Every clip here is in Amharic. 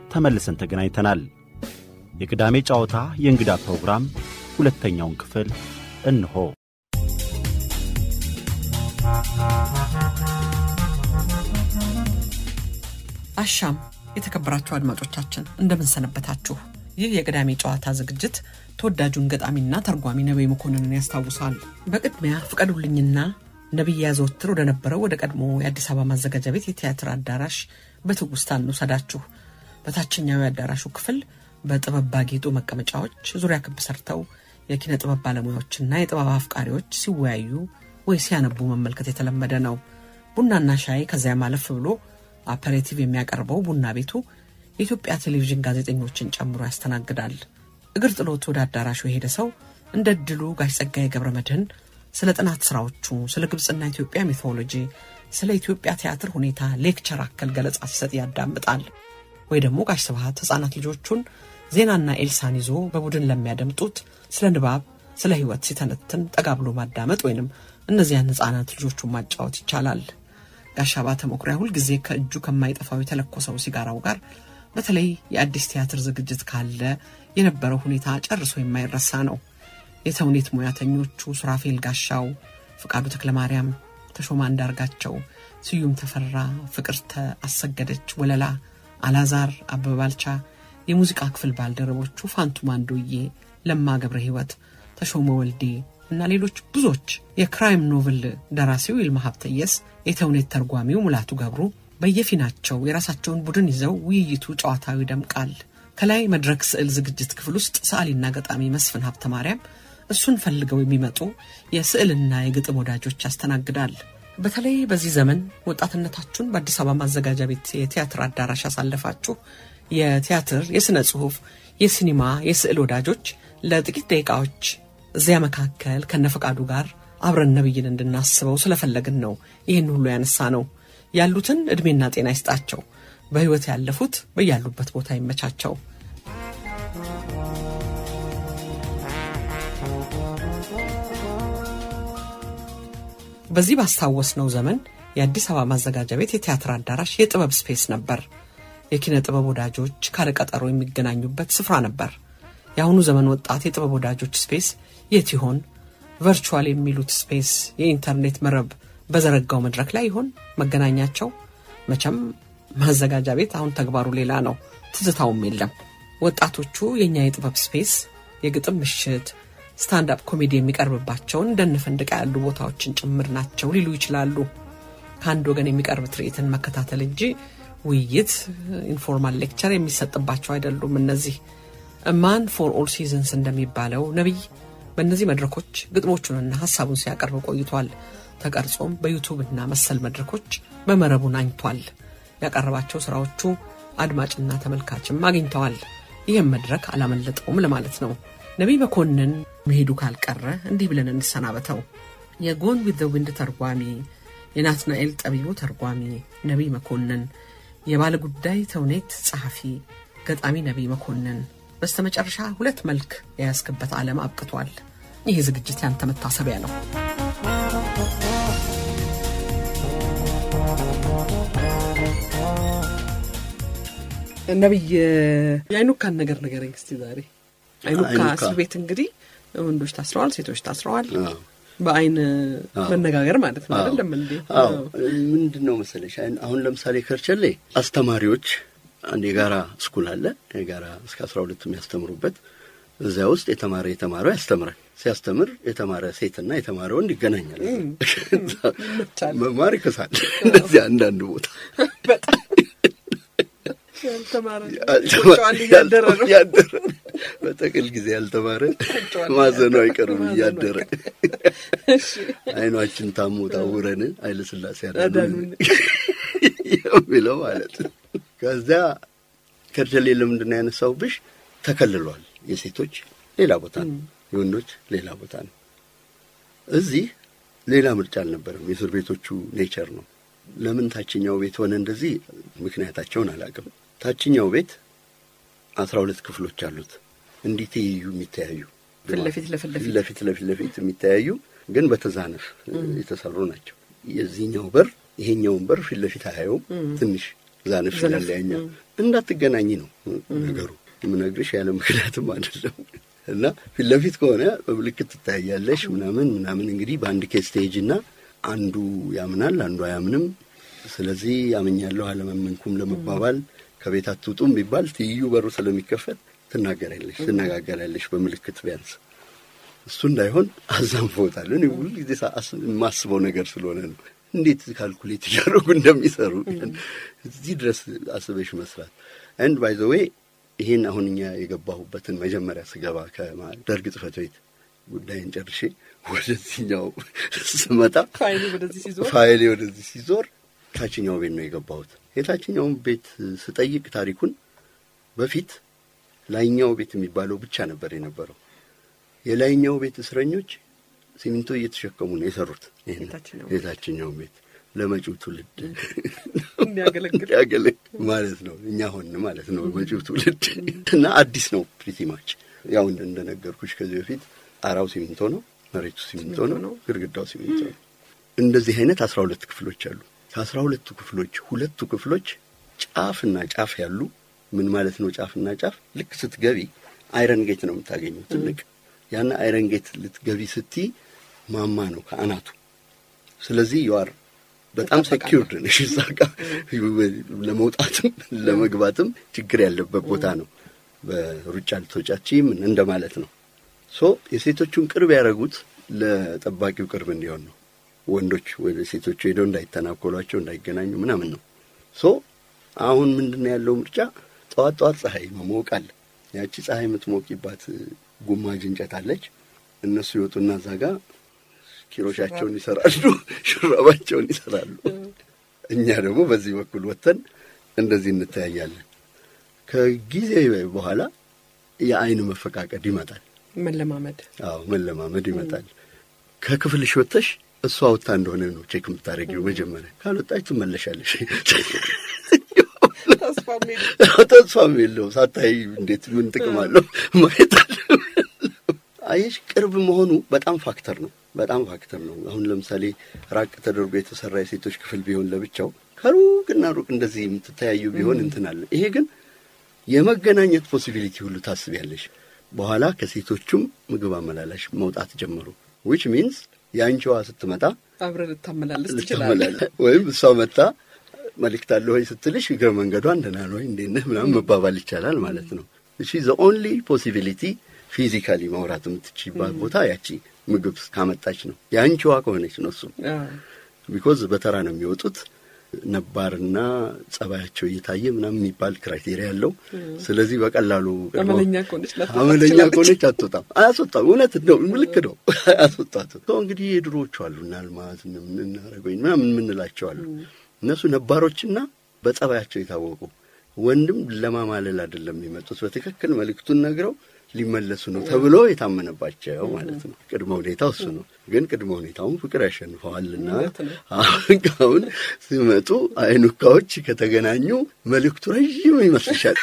ተመልሰን ተገናኝተናል። የቅዳሜ ጨዋታ የእንግዳ ፕሮግራም ሁለተኛውን ክፍል እንሆ። አሻም የተከበራችሁ አድማጮቻችን እንደምን ሰነበታችሁ? ይህ የቅዳሜ ጨዋታ ዝግጅት ተወዳጁን ገጣሚና ተርጓሚ ነቢይ መኮንንን ያስታውሳል። በቅድሚያ ፍቀዱልኝና ነቢይ ያዘወትር ወደ ነበረው ወደ ቀድሞ የአዲስ አበባ ማዘጋጃ ቤት የቲያትር አዳራሽ በትውስታ እንውሰዳችሁ። በታችኛው የአዳራሹ ክፍል በጥበብ ባጌጡ መቀመጫዎች ዙሪያ ክብ ሰርተው የኪነ ጥበብ ባለሙያዎችና የጥበብ አፍቃሪዎች ሲወያዩ ወይ ሲያነቡ መመልከት የተለመደ ነው። ቡናና ሻይ ከዚያም አለፍ ብሎ አፐሬቲቭ የሚያቀርበው ቡና ቤቱ የኢትዮጵያ ቴሌቪዥን ጋዜጠኞችን ጨምሮ ያስተናግዳል። እግር ጥሎት ወደ አዳራሹ የሄደ ሰው እንደ እድሉ ጋሽ ጸጋዬ ገብረ መድህን ስለ ጥናት ስራዎቹ፣ ስለ ግብፅና ኢትዮጵያ ሚቶሎጂ፣ ስለ ኢትዮጵያ ቲያትር ሁኔታ ሌክቸር አከል ገለጻ ሲሰጥ ያዳምጣል። ወይ ደግሞ ጋሽ ስብሐት ህጻናት ልጆቹን ዜናና ኤልሳን ይዞ በቡድን ለሚያደምጡት ስለ ንባብ፣ ስለ ህይወት ሲተነትን ጠጋ ብሎ ማዳመጥ ወይንም እነዚያን ህጻናት ልጆቹን ማጫወት ይቻላል። ጋሽ አባተ መኩሪያ ሁልጊዜ ከእጁ ከማይጠፋው የተለኮሰው ሲጋራው ጋር በተለይ የአዲስ ቲያትር ዝግጅት ካለ የነበረው ሁኔታ ጨርሶ የማይረሳ ነው። የተውኔት ሙያተኞቹ ሱራፌል ጋሻው፣ ፍቃዱ ተክለማርያም፣ ተሾማ አንዳርጋቸው፣ ስዩም ተፈራ፣ ፍቅርተ አሰገደች ወለላ፣ አላዛር አበበ ባልቻ፣ የሙዚቃ ክፍል ባልደረቦቹ ፋንቱ ማንዶዬ፣ ለማ ገብረ ህይወት፣ ተሾመ ወልዴ እና ሌሎች ብዙዎች የክራይም ኖቭል ደራሲው ይልማ ሀብተየስ፣ የተውኔት ተርጓሚው ሙላቱ ገብሩ በየፊናቸው የራሳቸውን ቡድን ይዘው ውይይቱ ጨዋታው ይደምቃል። ከላይ መድረክ ስዕል ዝግጅት ክፍል ውስጥ ሰዓሊና ገጣሚ መስፍን ሀብተ ማርያም እሱን ፈልገው የሚመጡ የስዕልና የግጥም ወዳጆች ያስተናግዳል። በተለይ በዚህ ዘመን ወጣትነታችሁን በአዲስ አበባ ማዘጋጃ ቤት የቲያትር አዳራሽ ያሳለፋችሁ የቲያትር፣ የሥነ ጽሑፍ፣ የሲኒማ፣ የስዕል ወዳጆች ለጥቂት ደቂቃዎች እዚያ መካከል ከነፈቃዱ ጋር አብረን ነብይን እንድናስበው ስለፈለግን ነው ይህን ሁሉ ያነሳ ነው። ያሉትን ዕድሜና ጤና ይስጣቸው። በሕይወት ያለፉት በያሉበት ቦታ ይመቻቸው። በዚህ ባስታወስነው ዘመን የአዲስ አበባ ማዘጋጃ ቤት የቲያትር አዳራሽ የጥበብ ስፔስ ነበር። የኪነ ጥበብ ወዳጆች ካለቀጠሮ የሚገናኙበት ስፍራ ነበር። የአሁኑ ዘመን ወጣት የጥበብ ወዳጆች ስፔስ የት ይሆን? ቨርቹዋል የሚሉት ስፔስ የኢንተርኔት መረብ በዘረጋው መድረክ ላይ ይሆን መገናኛቸው? መቼም ማዘጋጃ ቤት አሁን ተግባሩ ሌላ ነው፣ ትዝታውም የለም። ወጣቶቹ የእኛ የጥበብ ስፔስ የግጥም ምሽት፣ ስታንዳፕ ኮሜዲ የሚቀርብባቸውን እንደነ ፈንድቃ ያሉ ቦታዎችን ጭምር ናቸው ሊሉ ይችላሉ። ከአንድ ወገን የሚቀርብ ትርኢትን መከታተል እንጂ ውይይት፣ ኢንፎርማል ሌክቸር የሚሰጥባቸው አይደሉም። እነዚህ ማን ፎር ኦል ሲዝንስ እንደሚባለው ነቢይ በእነዚህ መድረኮች ግጥሞቹንና ሀሳቡን ሲያቀርብ ቆይቷል። ተቀርጾም በዩቱብ እና መሰል መድረኮች በመረቡ ናኝቷል። ያቀረባቸው ስራዎቹ አድማጭና ተመልካችም አግኝተዋል። ይህም መድረክ አላመለጠውም ለማለት ነው። ነቢይ መኮንን መሄዱ ካልቀረ እንዲህ ብለን እንሰናበተው። የጎን ዊዝ ዘ ዊንድ ተርጓሚ፣ የናትናኤል ጠቢቡ ተርጓሚ ነቢይ መኮንን፣ የባለ ጉዳይ ተውኔት ጸሐፊ ገጣሚ ነቢይ መኮንን በስተመጨረሻ ሁለት መልክ የያዝክበት ዓለም አብቅቷል። ይህ ዝግጅት ያንተ መታሰቢያ ነው። ነቢይ የአይኑካን ነገር ንገረኝ እስቲ ዛሬ። አይኑካ እስር ቤት እንግዲህ ወንዶች ታስረዋል፣ ሴቶች ታስረዋል። በአይን መነጋገር ማለት ነው አይደለም እንዴ? ምንድን ነው መሰለሽ አሁን ለምሳሌ ከርቸሌ አስተማሪዎች አንድ የጋራ ስኩል አለ የጋራ እስከ አስራ ሁለት የሚያስተምሩበት እዚያ ውስጥ የተማረ የተማረው ያስተምራል። ሲያስተምር የተማረ ሴትና የተማረ ወንድ ይገናኛል። መማር ይከሳል። እንደዚህ አንዳንድ ቦታ ያደረ በጥቅል ጊዜ ያልተማረ ማዘኑ አይቀርም እያደረ አይኗችን ታሞ ታውረን ኃይለ ሥላሴ ያዳኑን የሚለው ማለት ነው። ከዚያ ከርቸሌ ለምንድን ነው ያነሳውብሽ? ተከልሏል። የሴቶች ሌላ ቦታ ነው፣ የወንዶች ሌላ ቦታ ነው። እዚህ ሌላ ምርጫ አልነበረም። የእስር ቤቶቹ ኔቸር ነው። ለምን ታችኛው ቤት ሆነ እንደዚህ? ምክንያታቸውን አላውቅም። ታችኛው ቤት አስራ ሁለት ክፍሎች አሉት። እንዲህ ትይዩ የሚተያዩ ፊት ለፊት ለፊት ለፊት ለፊት ለፊት ለፊት የሚተያዩ ግን በተዛነፍ የተሰሩ ናቸው። የዚህኛው በር ይሄኛውን በር ፊት ለፊት አያየውም። ትንሽ ዛነፍ ይላል ያኛው። እንዳትገናኝ ነው ነገሩ። የምነግርሽ ያለ ምክንያትም አይደለም። እና ፊት ለፊት ከሆነ በምልክት ትታያለሽ ምናምን ምናምን። እንግዲህ በአንድ ኬስ ስቴጅ እና አንዱ ያምናል፣ አንዱ አያምንም። ስለዚህ ያምኛለሁ አለመመንኩም ለመባባል ከቤት አትውጡም ቢባል ትይዩ በሩ ስለሚከፈት ትናገራለሽ፣ ትነጋገራለሽ በምልክት ቢያንስ እሱ እንዳይሆን አዛንፎታል። እኔ ሁሉ ጊዜ የማስበው ነገር ስለሆነ ነው። እንዴት ካልኩሌት እያደረጉ እንደሚሰሩ እዚህ ድረስ አስበሽ መስራት አንድ ባይ ዘ ዌይ ይሄን አሁን እኛ የገባሁበትን መጀመሪያ ስገባ ከደርግ ጽሕፈት ቤት ጉዳይን ጨርሼ ወደዚህኛው ስመጣ ፋይሌ ወደዚህ ሲዞር ፋይሌ ወደዚህ ሲዞር ታችኛው ቤት ነው የገባሁት። የታችኛውን ቤት ስጠይቅ ታሪኩን በፊት ላይኛው ቤት የሚባለው ብቻ ነበር የነበረው። የላይኛው ቤት እስረኞች ሲሚንቶ እየተሸከሙ ነው የሰሩት። ይሄን የታችኛው የታችኛውን ቤት ለመጪው ትውልድ የሚያገለግል ያገለግል ማለት ነው። እኛ ሆን ማለት ነው መጪው ትውልድ እና አዲስ ነው ፕሪቲ ማች ያው እንደ- እንደነገርኩሽ ከዚህ በፊት ጣራው ሲሚንቶ ነው፣ መሬቱ ሲሚንቶ ሲሚንቶ ነው፣ ነው። ግድግዳው ሲሚንቶ ነው። እንደዚህ አይነት አስራ ሁለት ክፍሎች አሉ። ከአስራ ሁለቱ ክፍሎች ሁለቱ ክፍሎች ጫፍና ጫፍ ያሉ ምን ማለት ነው? ጫፍና ጫፍ ልክ ስትገቢ አይረን ጌት ነው የምታገኘው ትልቅ ያን አይረን ጌት ልትገቢ ስትይ ማማ ነው ከአናቱ ስለዚህ ዩአር በጣም ሴኪውርድ ነሽ። እዛ ጋ ለመውጣትም ለመግባትም ችግር ያለበት ቦታ ነው። በሩጫ ልትወጫች ምን እንደማለት ነው። ሶ የሴቶቹን ቅርብ ያደረጉት ለጠባቂው ቅርብ እንዲሆን ነው። ወንዶች ወደ ሴቶቹ ሄደው እንዳይተናኮሏቸው እንዳይገናኙ ምናምን ነው። ሶ አሁን ምንድን ነው ያለው ምርጫ? ጠዋት ጠዋት ፀሐይ መሞቅ አለ። ያቺ ፀሐይ የምትሞቂባት ጉማጅ እንጨት አለች። እነሱ ይወጡና እዛ ጋ ኪሮሻቸውን ይሰራሉ፣ ሹራባቸውን ይሰራሉ። እኛ ደግሞ በዚህ በኩል ወጥተን እንደዚህ እንተያያለን። ከጊዜ በኋላ የአይን መፈቃቀድ ይመጣል። መለማመድ አዎ መለማመድ ይመጣል። ከክፍልሽ ወጥተሽ እሷ ወጥታ እንደሆነ ነው ቼክ የምታደርጊው መጀመሪያ። ካልወጣች ትመለሻለሽ። ተስፋ ሜል ተስፋም የለውም። ሳታይ እንዴት ምን ጥቅም አለው ማየት አለ። አየሽ ቅርብ መሆኑ በጣም ፋክተር ነው። በጣም ፋክተር ነው። አሁን ለምሳሌ ራቅ ተደርጎ የተሰራ የሴቶች ክፍል ቢሆን ለብቻው ከሩቅና ሩቅ እንደዚህ የምትተያዩ ቢሆን እንትን አለ። ይሄ ግን የመገናኘት ፖሲቢሊቲ ሁሉ ታስቢያለሽ። በኋላ ከሴቶቹም ምግብ አመላላሽ መውጣት ጀመሩ። ዊች ሚንስ የአንቺዋ ስትመጣ አብረን ልታመላለስ ትችላለህ። ልታመላለ ወይም እሷ መጣ መልእክት አለ ወይ ስትልሽ እግረ መንገዷን ደህና ነው ወይ እንዴት ነህ ምናምን መባባል ይቻላል ማለት ነው። እሺ ዘ ኦንሊ ፖሲቢሊቲ ፊዚካሊ ማውራት የምትችይባት ቦታ ያቺ ምግብ ካመጣች ነው። የአንቺዋ ከሆነች ነው እሱም አዎ። ቢኮዝ በተራ ነው የሚወጡት ነባርና ጸባያቸው እየታየ ምናምን የሚባል ክራይቴሪያ ያለው። ስለዚህ በቀላሉ አመለኛ ከሆነች ላትወጣ አመለኛ ትችላለች። ከሆነች አትወጣም፣ አያስወጣም። እውነት ነው፣ ልክ ነው፣ አያስወጣትም። ሰው እንግዲህ የድሮዎቹ አሉ እና አልማዝ እናረገኝ ምናምን የምንላቸው አሉ። እነሱ ነባሮችና በጸባያቸው የታወቁ ወንድም ለማማለል አይደለም የሚመጡት፣ በትክክል መልእክቱን ነግረው ሊመለሱ ነው ተብሎ የታመነባቸው ማለት ነው። ቅድመ ሁኔታው እሱ ነው። ግን ቅድመ ሁኔታውን ፍቅር ያሸንፈዋልና እውነት ነው። አሁን አሁን ሲመጡ አይኑካዎች ከተገናኙ መልእክቱ ረዥም ይመስልሻል።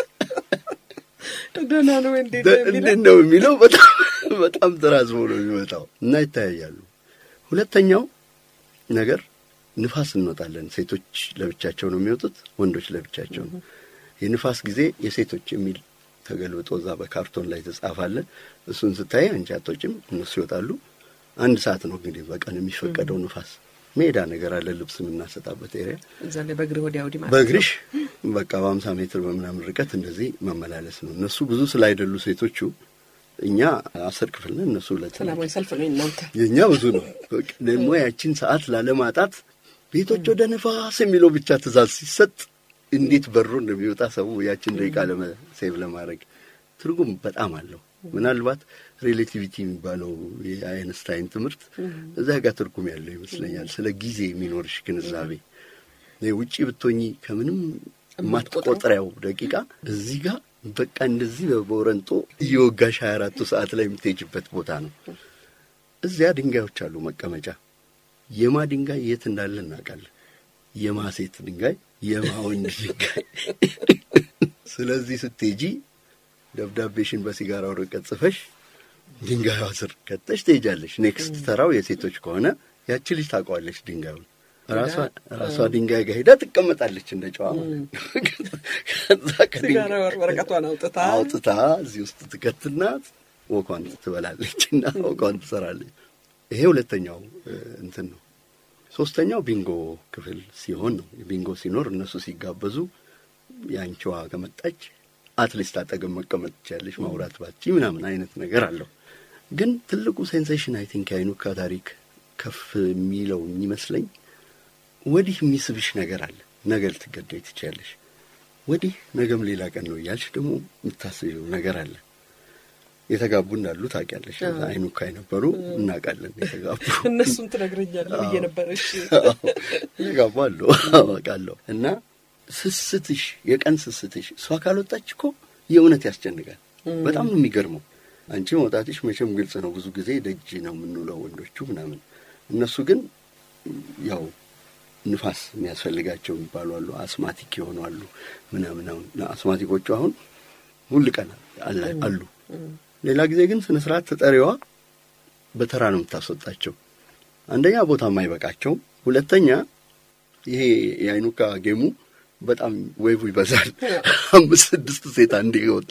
ደህና ነው እንዴት ነው የሚለው? እንዴት ነው የሚለው በጣም በጣም ተራዝሞ ነው የሚመጣው እና ይተያያሉ። ሁለተኛው ነገር ንፋስ እንወጣለን። ሴቶች ለብቻቸው ነው የሚወጡት፣ ወንዶች ለብቻቸው ነው። የንፋስ ጊዜ የሴቶች የሚል ተገልብጦ እዛ በካርቶን ላይ ተጻፋለ። እሱን ስታይ አንቺ አትወጪም፣ እነሱ ይወጣሉ። አንድ ሰዓት ነው እንግዲህ በቀን የሚፈቀደው ንፋስ። ሜዳ ነገር አለ ልብስ የምናሰጣበት ኤሪያ እዛ ላይ በእግር ወዲያ ወዲህ ማለት በእግርሽ በቃ በሀምሳ ሜትር በምናምን ርቀት እንደዚህ መመላለስ ነው። እነሱ ብዙ ስላይደሉ ሴቶቹ እኛ አስር ክፍል ነን፣ እነሱ ሁለት ናቸው። ሰላማዊ ሰልፍ ነው እናንተ የእኛ ብዙ ነው። በቃ ደግሞ ያቺን ሰዓት ላለማጣት ቤቶች ወደ ነፋስ የሚለው ብቻ ትእዛዝ ሲሰጥ እንዴት በሮ እንደሚወጣ ሰው ያችን ደቂቃ ለመሴቭ ለማድረግ ትርጉም በጣም አለው። ምናልባት ሬሌቲቪቲ የሚባለው የአይንስታይን ትምህርት እዛ ጋር ትርጉም ያለው ይመስለኛል። ስለ ጊዜ የሚኖርሽ ግንዛቤ ውጪ ብትሆኚ ከምንም የማትቆጥሪያው ደቂቃ እዚህ ጋር በቃ እንደዚህ በወረንጦ እየወጋሽ ሀያ አራቱ ሰዓት ላይ የምትሄጅበት ቦታ ነው። እዚያ ድንጋዮች አሉ መቀመጫ። የማ ድንጋይ የት እንዳለ እናውቃለን። የማ ሴት ድንጋይ፣ የማ ወንድ ድንጋይ። ስለዚህ ስትሄጂ ደብዳቤሽን በሲጋራ ወረቀት ጽፈሽ ድንጋዩ ስር ከተሽ ትሄጃለሽ። ኔክስት ተራው የሴቶች ከሆነ ያቺ ልጅ ታውቀዋለች ድንጋዩን። ራሷ ድንጋይ ጋር ሄዳ ትቀመጣለች እንደ ጨዋ ከዛ ሲጋራ ወረቀቷን አውጥታ አውጥታ እዚህ ውስጥ ትከትና ወኳን ትበላለች እና ወኳን ትሰራለች። ይሄ ሁለተኛው እንትን ነው። ሶስተኛው ቢንጎ ክፍል ሲሆን ነው። ቢንጎ ሲኖር እነሱ ሲጋበዙ የአንቺዋ ከመጣች አትሊስት አጠገብ መቀመጥ ትችያለሽ፣ ማውራት ባቺ ምናምን አይነት ነገር አለው። ግን ትልቁ ሴንሴሽን አይ ቲንክ የአይኑካ ታሪክ ከፍ የሚለው የሚመስለኝ ወዲህ የሚስብሽ ነገር አለ። ነገ ልትገደይ ትችያለሽ፣ ወዲህ ነገም ሌላ ቀን ነው እያልሽ ደግሞ የምታስቢው ነገር አለ። የተጋቡ እንዳሉ ታውቂያለሽ። አይኑካ የነበሩ እናውቃለን። የተጋቡ እነሱን ትነግረኛለህ ብዬ ነበር። እሺ የተጋቡ አሉ አውቃለሁ። እና ስስትሽ፣ የቀን ስስትሽ እሷ ካልወጣች እኮ የእውነት ያስጨንቃል። በጣም ነው የሚገርመው። አንቺ መውጣትሽ መቼም ግልጽ ነው። ብዙ ጊዜ ደጅ ነው የምንውለው ወንዶቹ ምናምን። እነሱ ግን ያው ንፋስ የሚያስፈልጋቸው የሚባሉ አሉ፣ አስማቲክ የሆኑ አሉ ምናምን። አሁን አስማቲኮቹ አሁን ሁል ቀን አሉ። ሌላ ጊዜ ግን ስነ ስርዓት ተጠሪዋ በተራ ነው የምታስወጣቸው። አንደኛ ቦታም አይበቃቸውም፣ ሁለተኛ ይሄ የአይኑካ ጌሙ በጣም ዌቡ ይበዛል። አምስት ስድስት ሴት አንዴ ወጣ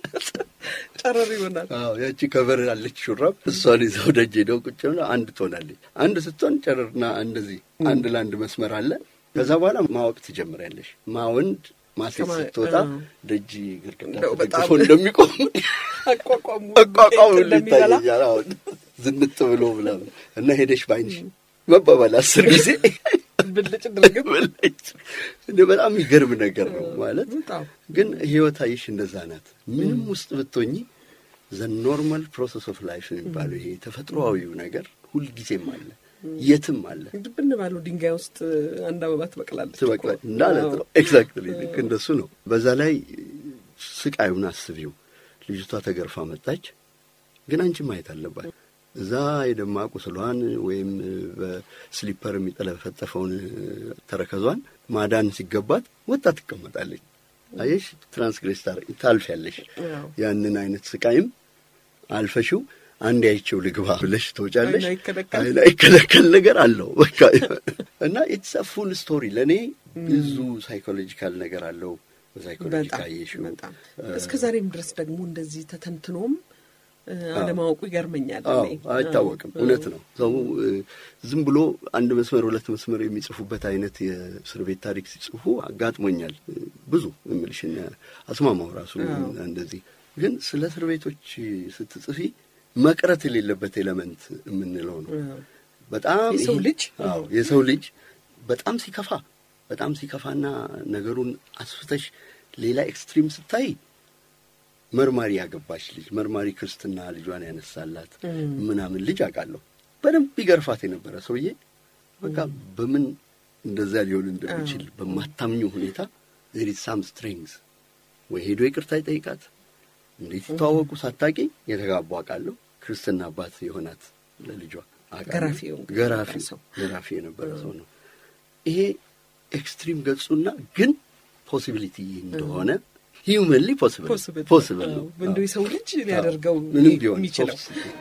ጨረር ይሆናል። አዎ ያቺ ከበር ያለች ሹራብ እሷን ይዘው ደጅ ሄደው ቁጭ ብለው አንድ ትሆናለች። አንድ ስትሆን ጨረርና እንደዚህ አንድ ለአንድ መስመር አለ። ከዛ በኋላ ማወቅ ትጀምሪያለሽ። ማወንድ ማሴት ስትወጣ ደጅ ግርግዳ ተደግፎ እንደሚቆም አቋቋሙ አቋቋሙ ይታየኛል። አሁን ዝንጥ ብሎ ምናምን እና ሄደሽ ባይንሽ መባባል አስር ጊዜ ብልጭ ድርግም ብልጭ እንደ በጣም የሚገርም ነገር ነው ማለት ግን ህይወት አይሽ እንደዛ ናት። ምንም ውስጥ ብትሆኚ ዘ ኖርማል ፕሮሰስ ኦፍ ላይፍ የሚባለው ይሄ ተፈጥሮአዊው ነገር ሁልጊዜም አለ፣ የትም አለ። ድብን ባለው ድንጋይ ውስጥ አንድ አበባ ትበቅላለች ትበቅላል እንዳለት ነው። ኤግዛክትሊ ልክ እንደሱ ነው። በዛ ላይ ስቃዩን አስቢው። ልጅቷ ተገርፋ መጣች፣ ግን አንቺ ማየት አለባት እዛ የደማ ቁስሏን ወይም በስሊፐር የሚጠለፈጠፈውን ተረከዟን ማዳን ሲገባት ወጣ ትቀመጣለች። አየሽ፣ ትራንስግሬስ ታልፊያለሽ። ያንን አይነት ስቃይም አልፈሽው አንድ አይቼው ልግባ ብለሽ ትወጫለሽ። አይከለከል ነገር አለው በቃ እና ኢትስ አ ፉል ስቶሪ። ለእኔ ብዙ ሳይኮሎጂካል ነገር አለው። በሳይኮሎጂ ካየሽው እስከ ዛሬም ድረስ ደግሞ እንደዚህ ተተንትኖም አለማወቁ ይገርመኛል። አይታወቅም። እውነት ነው። ሰው ዝም ብሎ አንድ መስመር ሁለት መስመር የሚጽፉበት አይነት የእስር ቤት ታሪክ ሲጽፉ አጋጥሞኛል። ብዙ እምልሽ አስማማው ራሱ እንደዚህ። ግን ስለ እስር ቤቶች ስትጽፊ መቅረት የሌለበት ኤሌመንት የምንለው ነው። በጣም የሰው ልጅ የሰው ልጅ በጣም ሲከፋ በጣም ሲከፋና ነገሩን አስፍተሽ ሌላ ኤክስትሪም ስታይ መርማሪ ያገባች ልጅ መርማሪ ክርስትና ልጇን ያነሳላት ምናምን ልጅ አውቃለሁ። በደንብ ይገርፋት የነበረ ሰውዬ በቃ በምን እንደዛ ሊሆን እንደሚችል በማታምኙ ሁኔታ ዜር ኢዝ ሳም ስትሪንግስ ወይ ሄዶ ይቅርታ ይጠይቃት። እንዴት ይተዋወቁ ሳታቂ የተጋቡ አውቃለሁ። ክርስትና አባት የሆናት ለልጇ ገራፊው ገራፊ ገራፊ የነበረ ሰው ነው። ይሄ ኤክስትሪም ገጹና ግን ፖሲቢሊቲ እንደሆነ ሂውመንሊ ፖስብል ፖስብል ነው። እንደው የሰው ልጅ ሊያደርገው ምንም ቢሆን የሚችለው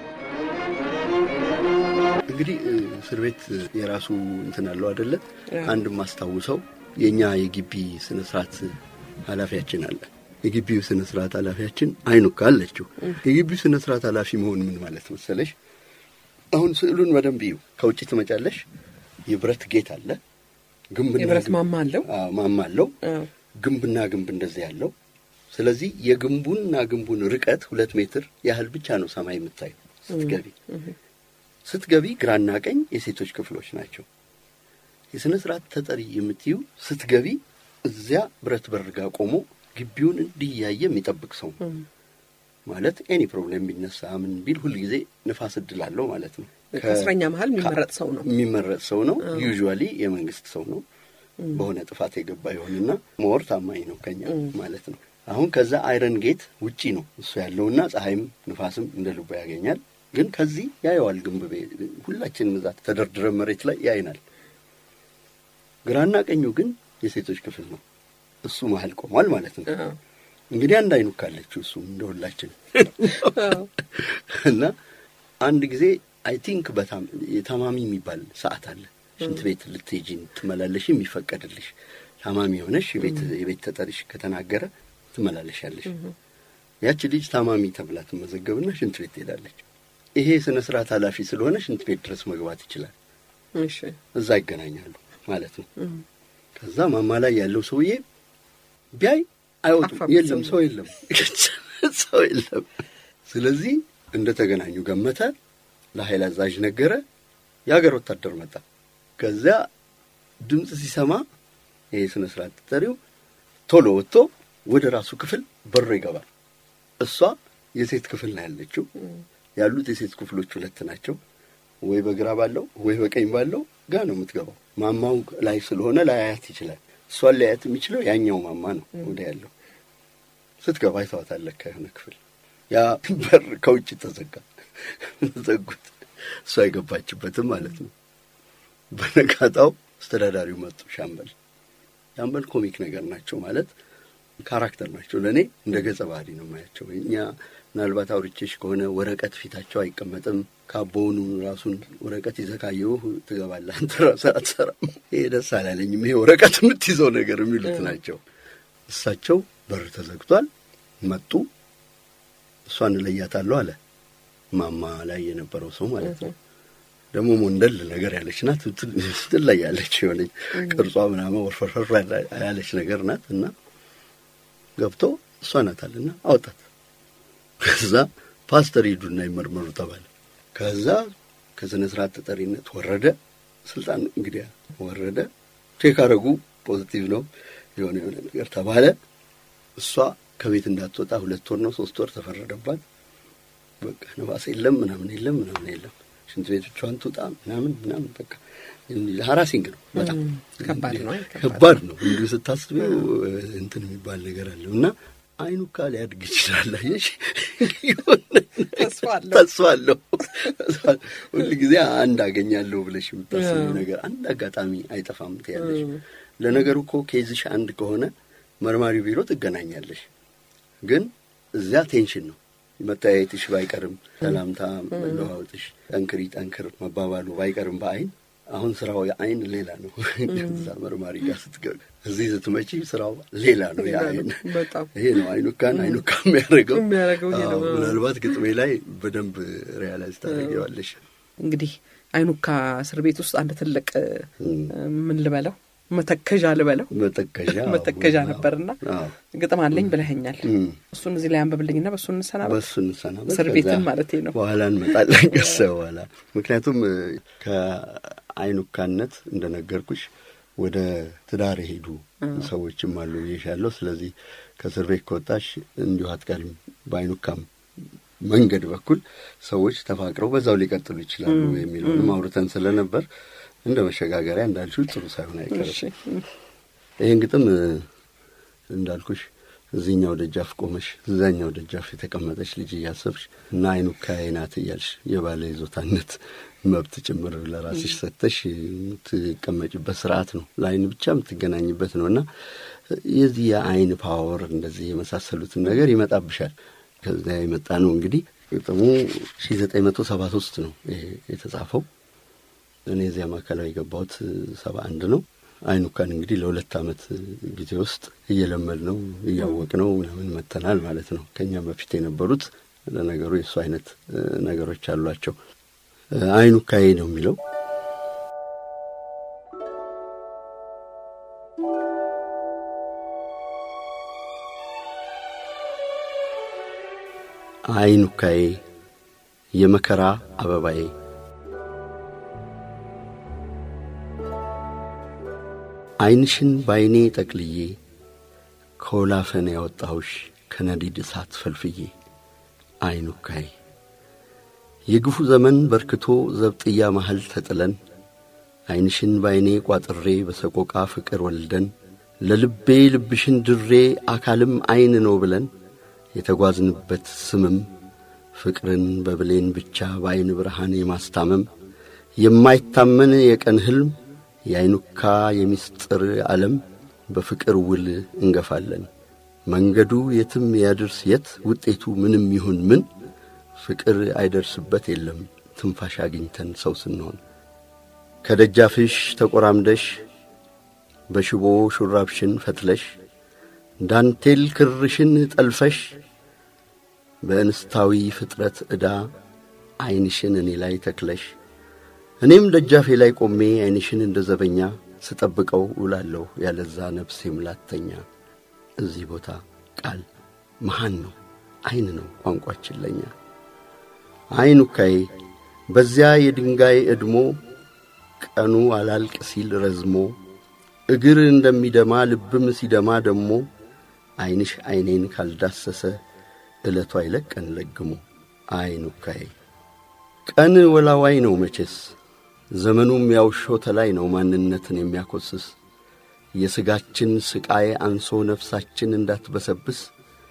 እንግዲህ እስር ቤት የራሱ እንትን አለው አደለ። አንድ ማስታውሰው የእኛ የግቢ ስነ ስርዓት ኃላፊያችን አለ። የግቢው ስነ ስርዓት ኃላፊያችን አይኑካ አለችው። የግቢው ስነ ስርዓት ኃላፊ መሆን ምን ማለት መሰለሽ? አሁን ስዕሉን በደንብ ይዩ። ከውጭ ትመጫለሽ። የብረት ጌት አለ፣ ግንብና የብረት ማማ አለው ማማ አለው፣ ግንብና ግንብ እንደዚህ ያለው ስለዚህ የግንቡንና ግንቡን ርቀት ሁለት ሜትር ያህል ብቻ ነው ሰማይ የምታዩ ስትገቢ። ስትገቢ ግራና ቀኝ የሴቶች ክፍሎች ናቸው። የሥነ ሥርዓት ተጠሪ የምትዩ ስትገቢ እዚያ ብረት በር ጋር ቆሞ ግቢውን እንዲህ እያየ የሚጠብቅ ሰው ማለት ኤኒ ፕሮብሌም ቢነሳ ምን ቢል ሁል ጊዜ ንፋስ እድል አለው ማለት ነው። ከእስረኛ መሀል የሚመረጥ ሰው ነው የሚመረጥ ሰው ነው። ዩዥዋሊ የመንግስት ሰው ነው። በሆነ ጥፋት የገባ ይሆንና ሞር ታማኝ ነው ከኛ ማለት ነው። አሁን ከዛ አይረን ጌት ውጪ ነው እሱ ያለውና ፀሐይም ንፋስም እንደ ልቡ ያገኛል። ግን ከዚህ ያየዋል ግንብ ሁላችንም እዛ ተደርድረን መሬት ላይ ያይናል። ግራና ቀኙ ግን የሴቶች ክፍል ነው። እሱ መሀል ቆሟል ማለት ነው። እንግዲህ አንድ አይኑ ካለችው እሱም እንደ ሁላችን እና አንድ ጊዜ አይ ቲንክ በጣም የታማሚ የሚባል ሰዓት አለ። ሽንት ቤት ልትሄጂ ትመላለሽ የሚፈቀድልሽ ታማሚ የሆነሽ የቤት ተጠሪሽ ከተናገረ ትመላለሻለሽ። ያቺ ልጅ ታማሚ ተብላ ትመዘገብና ሽንት ቤት ትሄዳለች። ይሄ ስነ ስርዓት ኃላፊ ስለሆነ ሽንት ቤት ድረስ መግባት ይችላል። እዛ ይገናኛሉ ማለት ነው። ከዛ ማማ ላይ ያለው ሰውዬ ቢያይ አይወጡም። የለም ሰው የለም፣ ሰው የለም። ስለዚህ እንደ ተገናኙ ገመተ፣ ለኃይል አዛዥ ነገረ። የሀገር ወታደር መጣ። ከዚያ ድምፅ ሲሰማ ይሄ ስነ ስርዓት ተጠሪው ቶሎ ወጥቶ ወደ ራሱ ክፍል በሮ ይገባል። እሷ የሴት ክፍል ነው ያለችው። ያሉት የሴት ክፍሎች ሁለት ናቸው። ወይ በግራ ባለው ወይ በቀኝ ባለው ጋ ነው የምትገባው። ማማው ላይ ስለሆነ ላያያት ይችላል። እሷን ላያት የሚችለው ያኛው ማማ ነው ወደ ያለው። ስትገባ አይተዋታለህ ከሆነ ክፍል ያ በር ከውጭ ተዘጋ፣ ዘጉት። እሷ አይገባችበትም ማለት ነው። በነጋታው አስተዳዳሪው መጡ። ሻምበል ሻምበል ኮሚክ ነገር ናቸው ማለት ካራክተር ናቸው። ለእኔ እንደ ገጸ ባህሪ ነው የማያቸው። እኛ ምናልባት አውርቼሽ ከሆነ ወረቀት ፊታቸው አይቀመጥም። ካቦውኑ ራሱን ወረቀት ይዘህ ካየሁህ ትገባለህ፣ አንተ ራስህ አትሰራም። ይሄ ደስ አላለኝም፣ ይሄ ወረቀት የምትይዘው ነገር የሚሉት ናቸው። እሳቸው በር ተዘግቷል። መጡ። እሷን እለያታለሁ አለ ማማ ላይ የነበረው ሰው ማለት ነው። ደግሞ ሞንደል ነገር ያለች ናት፣ ትለያለች። የሆነች ቅርጿ ምናምን ወርፈርፈር ያለች ነገር ናት እና ገብቶ እሷ ናት አለና አወጣት። ከዛ ፓስተር ሂዱና ይመርመሩ ተባለ። ከዛ ከስነ ስርዓት ተጠሪነት ወረደ። ስልጣን እንግዲህ ወረደ። ቼክ አረጉ፣ ፖዚቲቭ ነው የሆነ የሆነ ነገር ተባለ። እሷ ከቤት እንዳትወጣ ሁለት ወር ነው ሶስት ወር ተፈረደባት። በቃ ነፋስ የለም ምናምን የለም ምናምን የለም ሽንት ቤት ብቻዋን ትውጣ ምናምን ምናምን በቃ ሀራሲንግ ነው። በጣም ከባድ ነው፣ ከባድ ነው። እንዲሁ ስታስቢው እንትን የሚባል ነገር አለው እና አይኑ ካ ሊያድግ ይችላል። አየሽ ተስፋ አለው። ሁል ጊዜ አንድ አገኛለሁ ብለሽ የምታስቢው ነገር አንድ አጋጣሚ አይጠፋም ትያለሽ። ለነገሩ እኮ ኬዝሽ አንድ ከሆነ መርማሪ ቢሮ ትገናኛለሽ። ግን እዚያ ቴንሽን ነው መተያየትሽ ባይቀርም ሰላምታ መለዋወጥሽ ጠንክሪ ጠንክር መባባሉ ባይቀርም በአይን አሁን ስራው የአይን ሌላ ነው። እዛ መርማሪ ጋር ስትገቢ እዚህ ስትመጪ ስራው ሌላ ነው። የአይን ይሄ ነው አይኑካን አይኑካ የሚያደርገው ምናልባት ግጥሜ ላይ በደንብ ሪያላይዝ ታደርጊዋለሽ። እንግዲህ አይኑካ እስር ቤት ውስጥ አንድ ትልቅ ምን ልበለው መተከዣ ልበለው መተከዣ መተከዣ ነበርና ግጥም አለኝ ብለኸኛል። እሱን እዚህ ላይ አንበብልኝና በእሱ እንሰናበት። በእሱ እንሰናበት። እስር ቤትን ማለት ነው። በኋላ እንመጣለን ገሰ በኋላ ምክንያቱም ከአይኑካነት እንደነገርኩሽ ወደ ትዳር የሄዱ ሰዎችም አሉ ብዬሻለሁ። ስለዚህ ከእስር ቤት ከወጣሽ እንዲሁ አትቀሪም። በአይኑካም መንገድ በኩል ሰዎች ተፋቅረው በዛው ሊቀጥሉ ይችላሉ የሚለውንም አውርተን ስለነበር እንደ መሸጋገሪያ እንዳልሽው ጥሩ ሳይሆን አይቀርም። ይህን ግጥም እንዳልኩሽ እዚህኛው ደጃፍ ቆመሽ እዛኛው ደጃፍ የተቀመጠች ልጅ እያሰብሽ እና አይኑካዬ ናት እያልሽ የባለ ይዞታነት መብት ጭምር ለራስሽ ሰጥተሽ የምትቀመጭበት ስርዓት ነው። ለአይን ብቻ የምትገናኝበት ነው እና የዚህ የአይን ፓወር እንደዚህ የመሳሰሉትን ነገር ይመጣብሻል። ከዚያ የመጣ ነው እንግዲህ ግጥሙ ሺ ዘጠኝ መቶ ሰባ ሶስት ነው የተጻፈው። እኔ እዚያ ማዕከላዊ የገባሁት ሰባ አንድ ነው። አይኑካን እንግዲህ ለሁለት ዓመት ጊዜ ውስጥ እየለመድ ነው እያወቅ ነው ምናምን መተናል ማለት ነው። ከእኛም በፊት የነበሩት ለነገሩ የእሱ አይነት ነገሮች አሏቸው። አይኑካዬ ነው የሚለው አይኑካዬ የመከራ አበባዬ ዓይንሽን በዐይኔ ጠቅልዬ ከወላፈን ያወጣሁሽ ከነዲድ እሳት ፈልፍዬ አይኑካዬ የግፉ ዘመን በርክቶ ዘብጥያ መሃል ተጥለን ዓይንሽን በዐይኔ ቋጥሬ በሰቆቃ ፍቅር ወልደን ለልቤ ልብሽን ድሬ አካልም ዐይን ነው ብለን የተጓዝንበት ስምም ፍቅርን በብሌን ብቻ በዐይን ብርሃን የማስታመም የማይታመን የቀን ሕልም የአይኑካ የሚስጥር ዓለም በፍቅር ውል እንገፋለን። መንገዱ የትም ያድርስ የት ውጤቱ ምንም ይሁን ምን ፍቅር አይደርስበት የለም ትንፋሽ አግኝተን ሰው ስንሆን ከደጃፍሽ ተቆራምደሽ በሽቦ ሹራብሽን ፈትለሽ ዳንቴል ክርሽን ጠልፈሽ በእንስታዊ ፍጥረት ዕዳ ዐይንሽን እኔ ላይ ተክለሽ እኔም ደጃፌ ላይ ቆሜ ዐይንሽን እንደ ዘበኛ ስጠብቀው ውላለሁ ያለዛ ነፍሴ ምላተኛ። እዚህ ቦታ ቃል መሃን ነው፣ ዐይን ነው ቋንቋችን ለኛ። ዐይኑካዬ በዚያ የድንጋይ ዕድሞ ቀኑ አላልቅ ሲል ረዝሞ እግር እንደሚደማ ልብም ሲደማ ደሞ ዐይንሽ ዐይኔን ካልዳሰሰ ዕለቱ አይለቀን ለግሞ። ዐይኑካዬ ቀን ወላዋይ ነው መቼስ ዘመኑም ያውሾ ተላይ ነው ማንነትን የሚያኰስስ የሥጋችን ስቃይ አንሶ ነፍሳችን እንዳትበሰብስ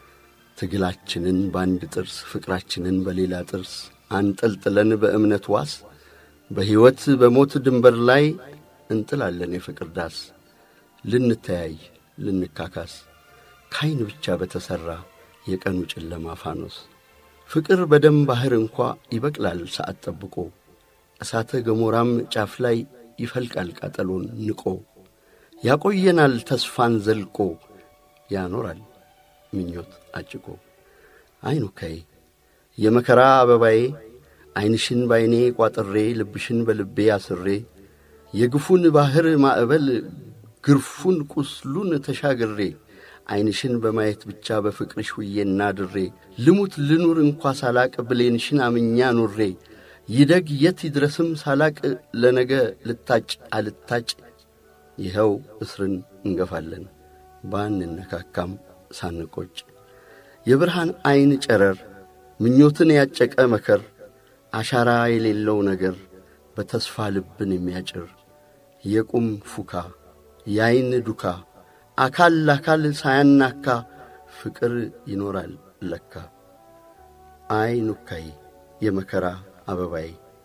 ትግላችንን በአንድ ጥርስ ፍቅራችንን በሌላ ጥርስ አንጠልጥለን በእምነት ዋስ በሕይወት በሞት ድንበር ላይ እንጥላለን የፍቅር ዳስ ልንተያይ ልንካካስ ካይን ብቻ በተሠራ የቀኑ ጨለማ ፋኖስ ፍቅር በደም ባሕር እንኳ ይበቅላል ሰዓት ጠብቆ እሳተ ገሞራም ጫፍ ላይ ይፈልቃል ቃጠሎን ንቆ ያቆየናል ተስፋን ዘልቆ ያኖራል ምኞት አጭቆ። ዐይኑካዬ የመከራ አበባዬ ዐይንሽን ባይኔ ቋጥሬ ልብሽን በልቤ አስሬ የግፉን ባሕር ማዕበል ግርፉን ቁስሉን ተሻግሬ ዐይንሽን በማየት ብቻ በፍቅርሽ ውዬና ድሬ ልሙት ልኑር እንኳ ሳላቅ ብሌንሽን አምኛ ኑሬ ይደግ የት ይድረስም ሳላቅ ለነገ ልታጭ አልታጭ ይኸው እስርን እንገፋለን ባንነካካም ሳንቆጭ የብርሃን ዐይን ጨረር ምኞትን ያጨቀ መከር አሻራ የሌለው ነገር በተስፋ ልብን የሚያጭር የቁም ፉካ የዐይን ዱካ አካል ለአካል ሳያናካ ፍቅር ይኖራል ለካ። ዐይኑካዬ የመከራ አበባዬ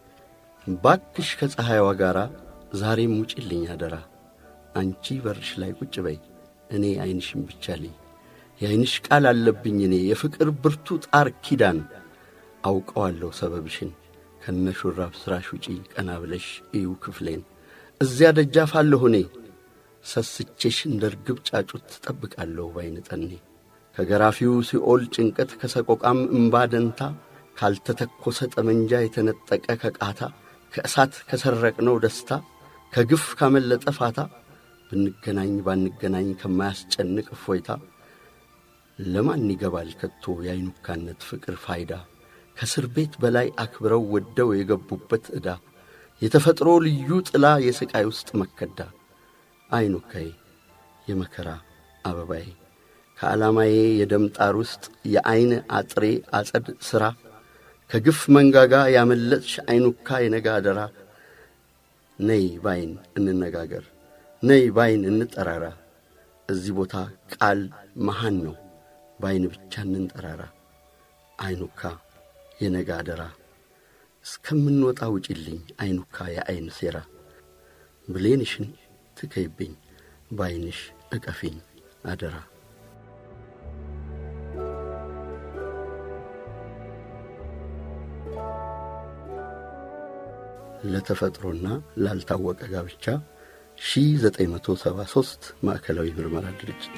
ባክሽ ከፀሐይዋ ጋር ዛሬም ውጭልኝ አደራ። አንቺ በርሽ ላይ ቁጭ በይ እኔ ዐይንሽን ብቻ ልይ። የዐይንሽ ቃል አለብኝ እኔ የፍቅር ብርቱ ጣር ኪዳን አውቀዋለሁ ሰበብሽን ከነ ሹራብ ሥራሽ ውጪ ቀና ብለሽ እዩ ክፍሌን እዚያ ደጃፍ አለሁ እኔ ሰስቼሽ እንደ ርግብ ጫጩት ትጠብቃለሁ ባይን ጠኔ ከገራፊው ሲኦል ጭንቀት ከሰቆቃም እምባ ደንታ ካልተተኰሰ ጠመንጃ የተነጠቀ ከቃታ ከእሳት ከሰረቅነው ደስታ ከግፍ ካመለጠ ፋታ ብንገናኝ ባንገናኝ ከማያስጨንቅ እፎይታ ለማን ይገባል ከቶ የዐይኑካነት ፍቅር ፋይዳ ከእስር ቤት በላይ አክብረው ወደው የገቡበት ዕዳ የተፈጥሮ ልዩ ጥላ የሥቃይ ውስጥ መከዳ ዐይኑካዬ የመከራ አበባዬ ከዓላማዬ የደም ጣር ውስጥ የዐይን አጥሬ አጸድ ሥራ ከግፍ መንጋጋ ያመለጥሽ ዐይኑካ የነጋ አደራ ነይ ባይን እንነጋገር ነይ ባይን እንጠራራ እዚህ ቦታ ቃል መሃን ነው ባይን ብቻ እንንጠራራ ዐይኑካ የነጋ አደራ እስከምንወጣ ውጪልኝ ዐይኑካ የዐይን ሴራ ብሌንሽን ትከይብኝ ባይንሽ እቀፊኝ አደራ ለተፈጥሮና ላልታወቀ ጋብቻ 1973 ማዕከላዊ ምርመራ ድርጅት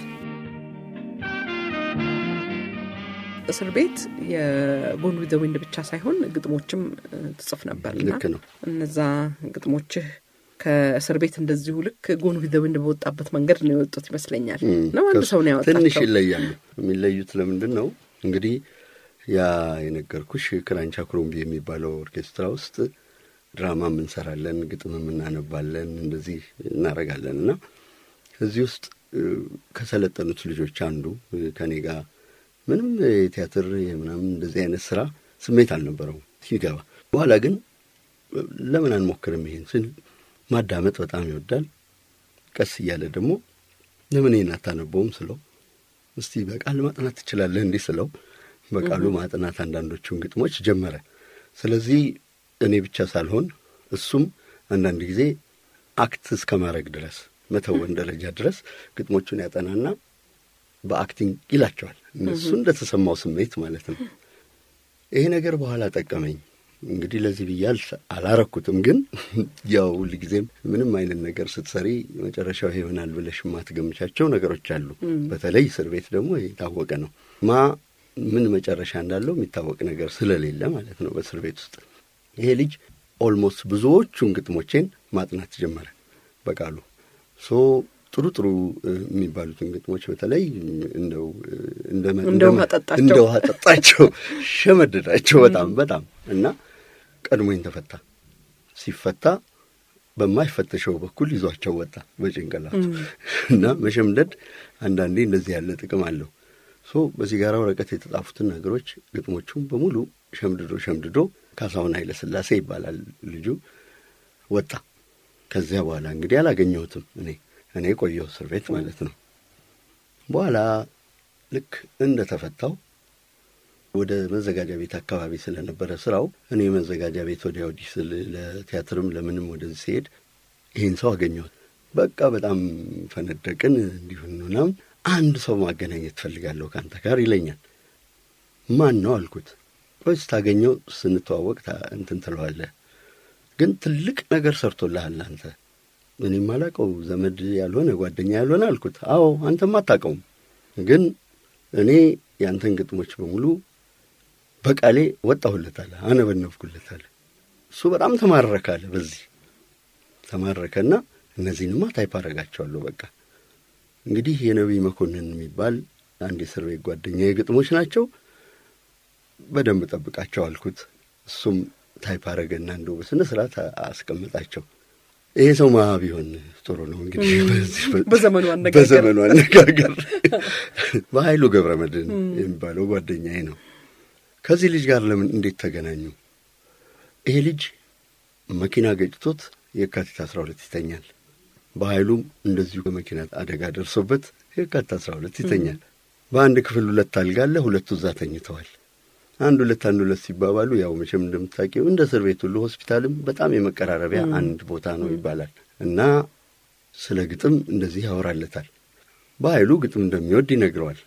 እስር ቤት የጎን ዊዘ ዊንድ ብቻ ሳይሆን ግጥሞችም ትጽፍ ነበርና ልክ ነው። እነዛ ግጥሞችህ ከእስር ቤት እንደዚሁ ልክ ጎን ዊዘ ዊንድ በወጣበት መንገድ ነው የወጡት ይመስለኛል። ነው አንድ ሰው ነው ያወጣቸው። ትንሽ ይለያሉ። የሚለዩት ለምንድን ነው እንግዲህ ያ የነገርኩሽ ክራንቻ ክሮምቢ የሚባለው ኦርኬስትራ ውስጥ ድራማም እንሰራለን፣ ግጥምም እናነባለን፣ እንደዚህ እናረጋለን እና እዚህ ውስጥ ከሰለጠኑት ልጆች አንዱ ከኔ ጋር ምንም የቲያትር ምናምን እንደዚህ አይነት ስራ ስሜት አልነበረውም ሲገባ። በኋላ ግን ለምን አንሞክርም ይሄን ስል ማዳመጥ በጣም ይወዳል። ቀስ እያለ ደግሞ ለምን ይሄን አታነበውም ስለው እስቲ በቃል ማጥናት ትችላለህ እንዲህ ስለው በቃሉ ማጥናት አንዳንዶቹን ግጥሞች ጀመረ። ስለዚህ እኔ ብቻ ሳልሆን እሱም አንዳንድ ጊዜ አክት እስከ ማድረግ ድረስ መተወን ደረጃ ድረስ ግጥሞቹን ያጠናና በአክቲንግ ይላቸዋል። እነሱ እንደተሰማው ስሜት ማለት ነው። ይሄ ነገር በኋላ ጠቀመኝ። እንግዲህ ለዚህ ብዬ አላረኩትም። ግን ያው ሁልጊዜም ምንም አይነት ነገር ስትሰሪ መጨረሻው ይሄ ይሆናል ብለሽ የማትገምቻቸው ነገሮች አሉ። በተለይ እስር ቤት ደግሞ የታወቀ ነው ማ ምን መጨረሻ እንዳለው የሚታወቅ ነገር ስለሌለ ማለት ነው። በእስር ቤት ውስጥ ይሄ ልጅ ኦልሞስት ብዙዎቹን ግጥሞቼን ማጥናት ጀመረ በቃሉ ሶ ጥሩ ጥሩ የሚባሉትን ግጥሞች በተለይ እንደው እንደ ውሃ ጠጣቸው፣ ሸመደዳቸው በጣም በጣም እና ቀድሞኝ ተፈታ። ሲፈታ በማይፈተሸው በኩል ይዟቸው ወጣ በጭንቅላቱ እና መሸምደድ አንዳንዴ እንደዚህ ያለ ጥቅም አለው። ሶ በሲጋራ ወረቀት የተጻፉትን ነገሮች ግጥሞቹም በሙሉ ሸምድዶ ሸምድዶ ካሳሁን ኃይለ ሥላሴ ይባላል ልጁ ወጣ። ከዚያ በኋላ እንግዲህ አላገኘሁትም እኔ እኔ ቆየሁ እስር ቤት ማለት ነው። በኋላ ልክ እንደ ተፈታው ወደ መዘጋጃ ቤት አካባቢ ስለነበረ ስራው እኔ መዘጋጃ ቤት ወዲያ ወዲህ ስል ለቲያትርም ለምንም ወደዚህ ሲሄድ ይህን ሰው አገኘሁት። በቃ በጣም ፈነደቅን። እንዲሁን ምናምን አንድ ሰው ማገናኘት ትፈልጋለሁ ከአንተ ጋር ይለኛል። ማን ነው አልኩት። ቆይ ስታገኘው ስንተዋወቅ እንትን ትለዋለህ፣ ግን ትልቅ ነገር ሰርቶልሃል አንተ እኔም አላውቀው ዘመድ ያልሆነ ጓደኛ ያልሆነ አልኩት። አዎ አንተም አታውቀውም፣ ግን እኔ የአንተን ግጥሞች በሙሉ በቃሌ ወጣሁለታለ፣ አነበነብኩለታለ። እሱ በጣም ተማረካለ። በዚህ ተማረከና እነዚህንማ ታይፕ አረጋቸዋለሁ። በቃ እንግዲህ የነቢይ መኮንን የሚባል አንድ የእስር ቤት ጓደኛ የግጥሞች ናቸው፣ በደንብ ጠብቃቸው አልኩት። እሱም ታይፕ አረገና እንደው በስነ ስርዓት አስቀምጣቸው። ይሄ ሰው ማ ቢሆን ጥሩ ነው እንግዲህ በዘመኑ አነጋገር በዘመኑ አነጋገር በኃይሉ ገብረ መድህን የሚባለው ጓደኛዬ ነው። ከዚህ ልጅ ጋር ለምን እንዴት ተገናኙ? ይሄ ልጅ መኪና ገጭቶት የካቲት አስራ ሁለት ይተኛል። በኃይሉም እንደዚሁ በመኪና አደጋ ደርሶበት የካቲት አስራ ሁለት ይተኛል። በአንድ ክፍል ሁለት አልጋ አለ። ሁለቱ እዛ ተኝተዋል። አንድ ሁለት አንድ ሁለት ሲባባሉ ያው መቼም እንደምታውቂው እንደ እስር ቤት ሁሉ ሆስፒታልም በጣም የመቀራረቢያ አንድ ቦታ ነው ይባላል እና ስለ ግጥም እንደዚህ ያወራለታል። በኃይሉ ግጥም እንደሚወድ ይነግረዋል።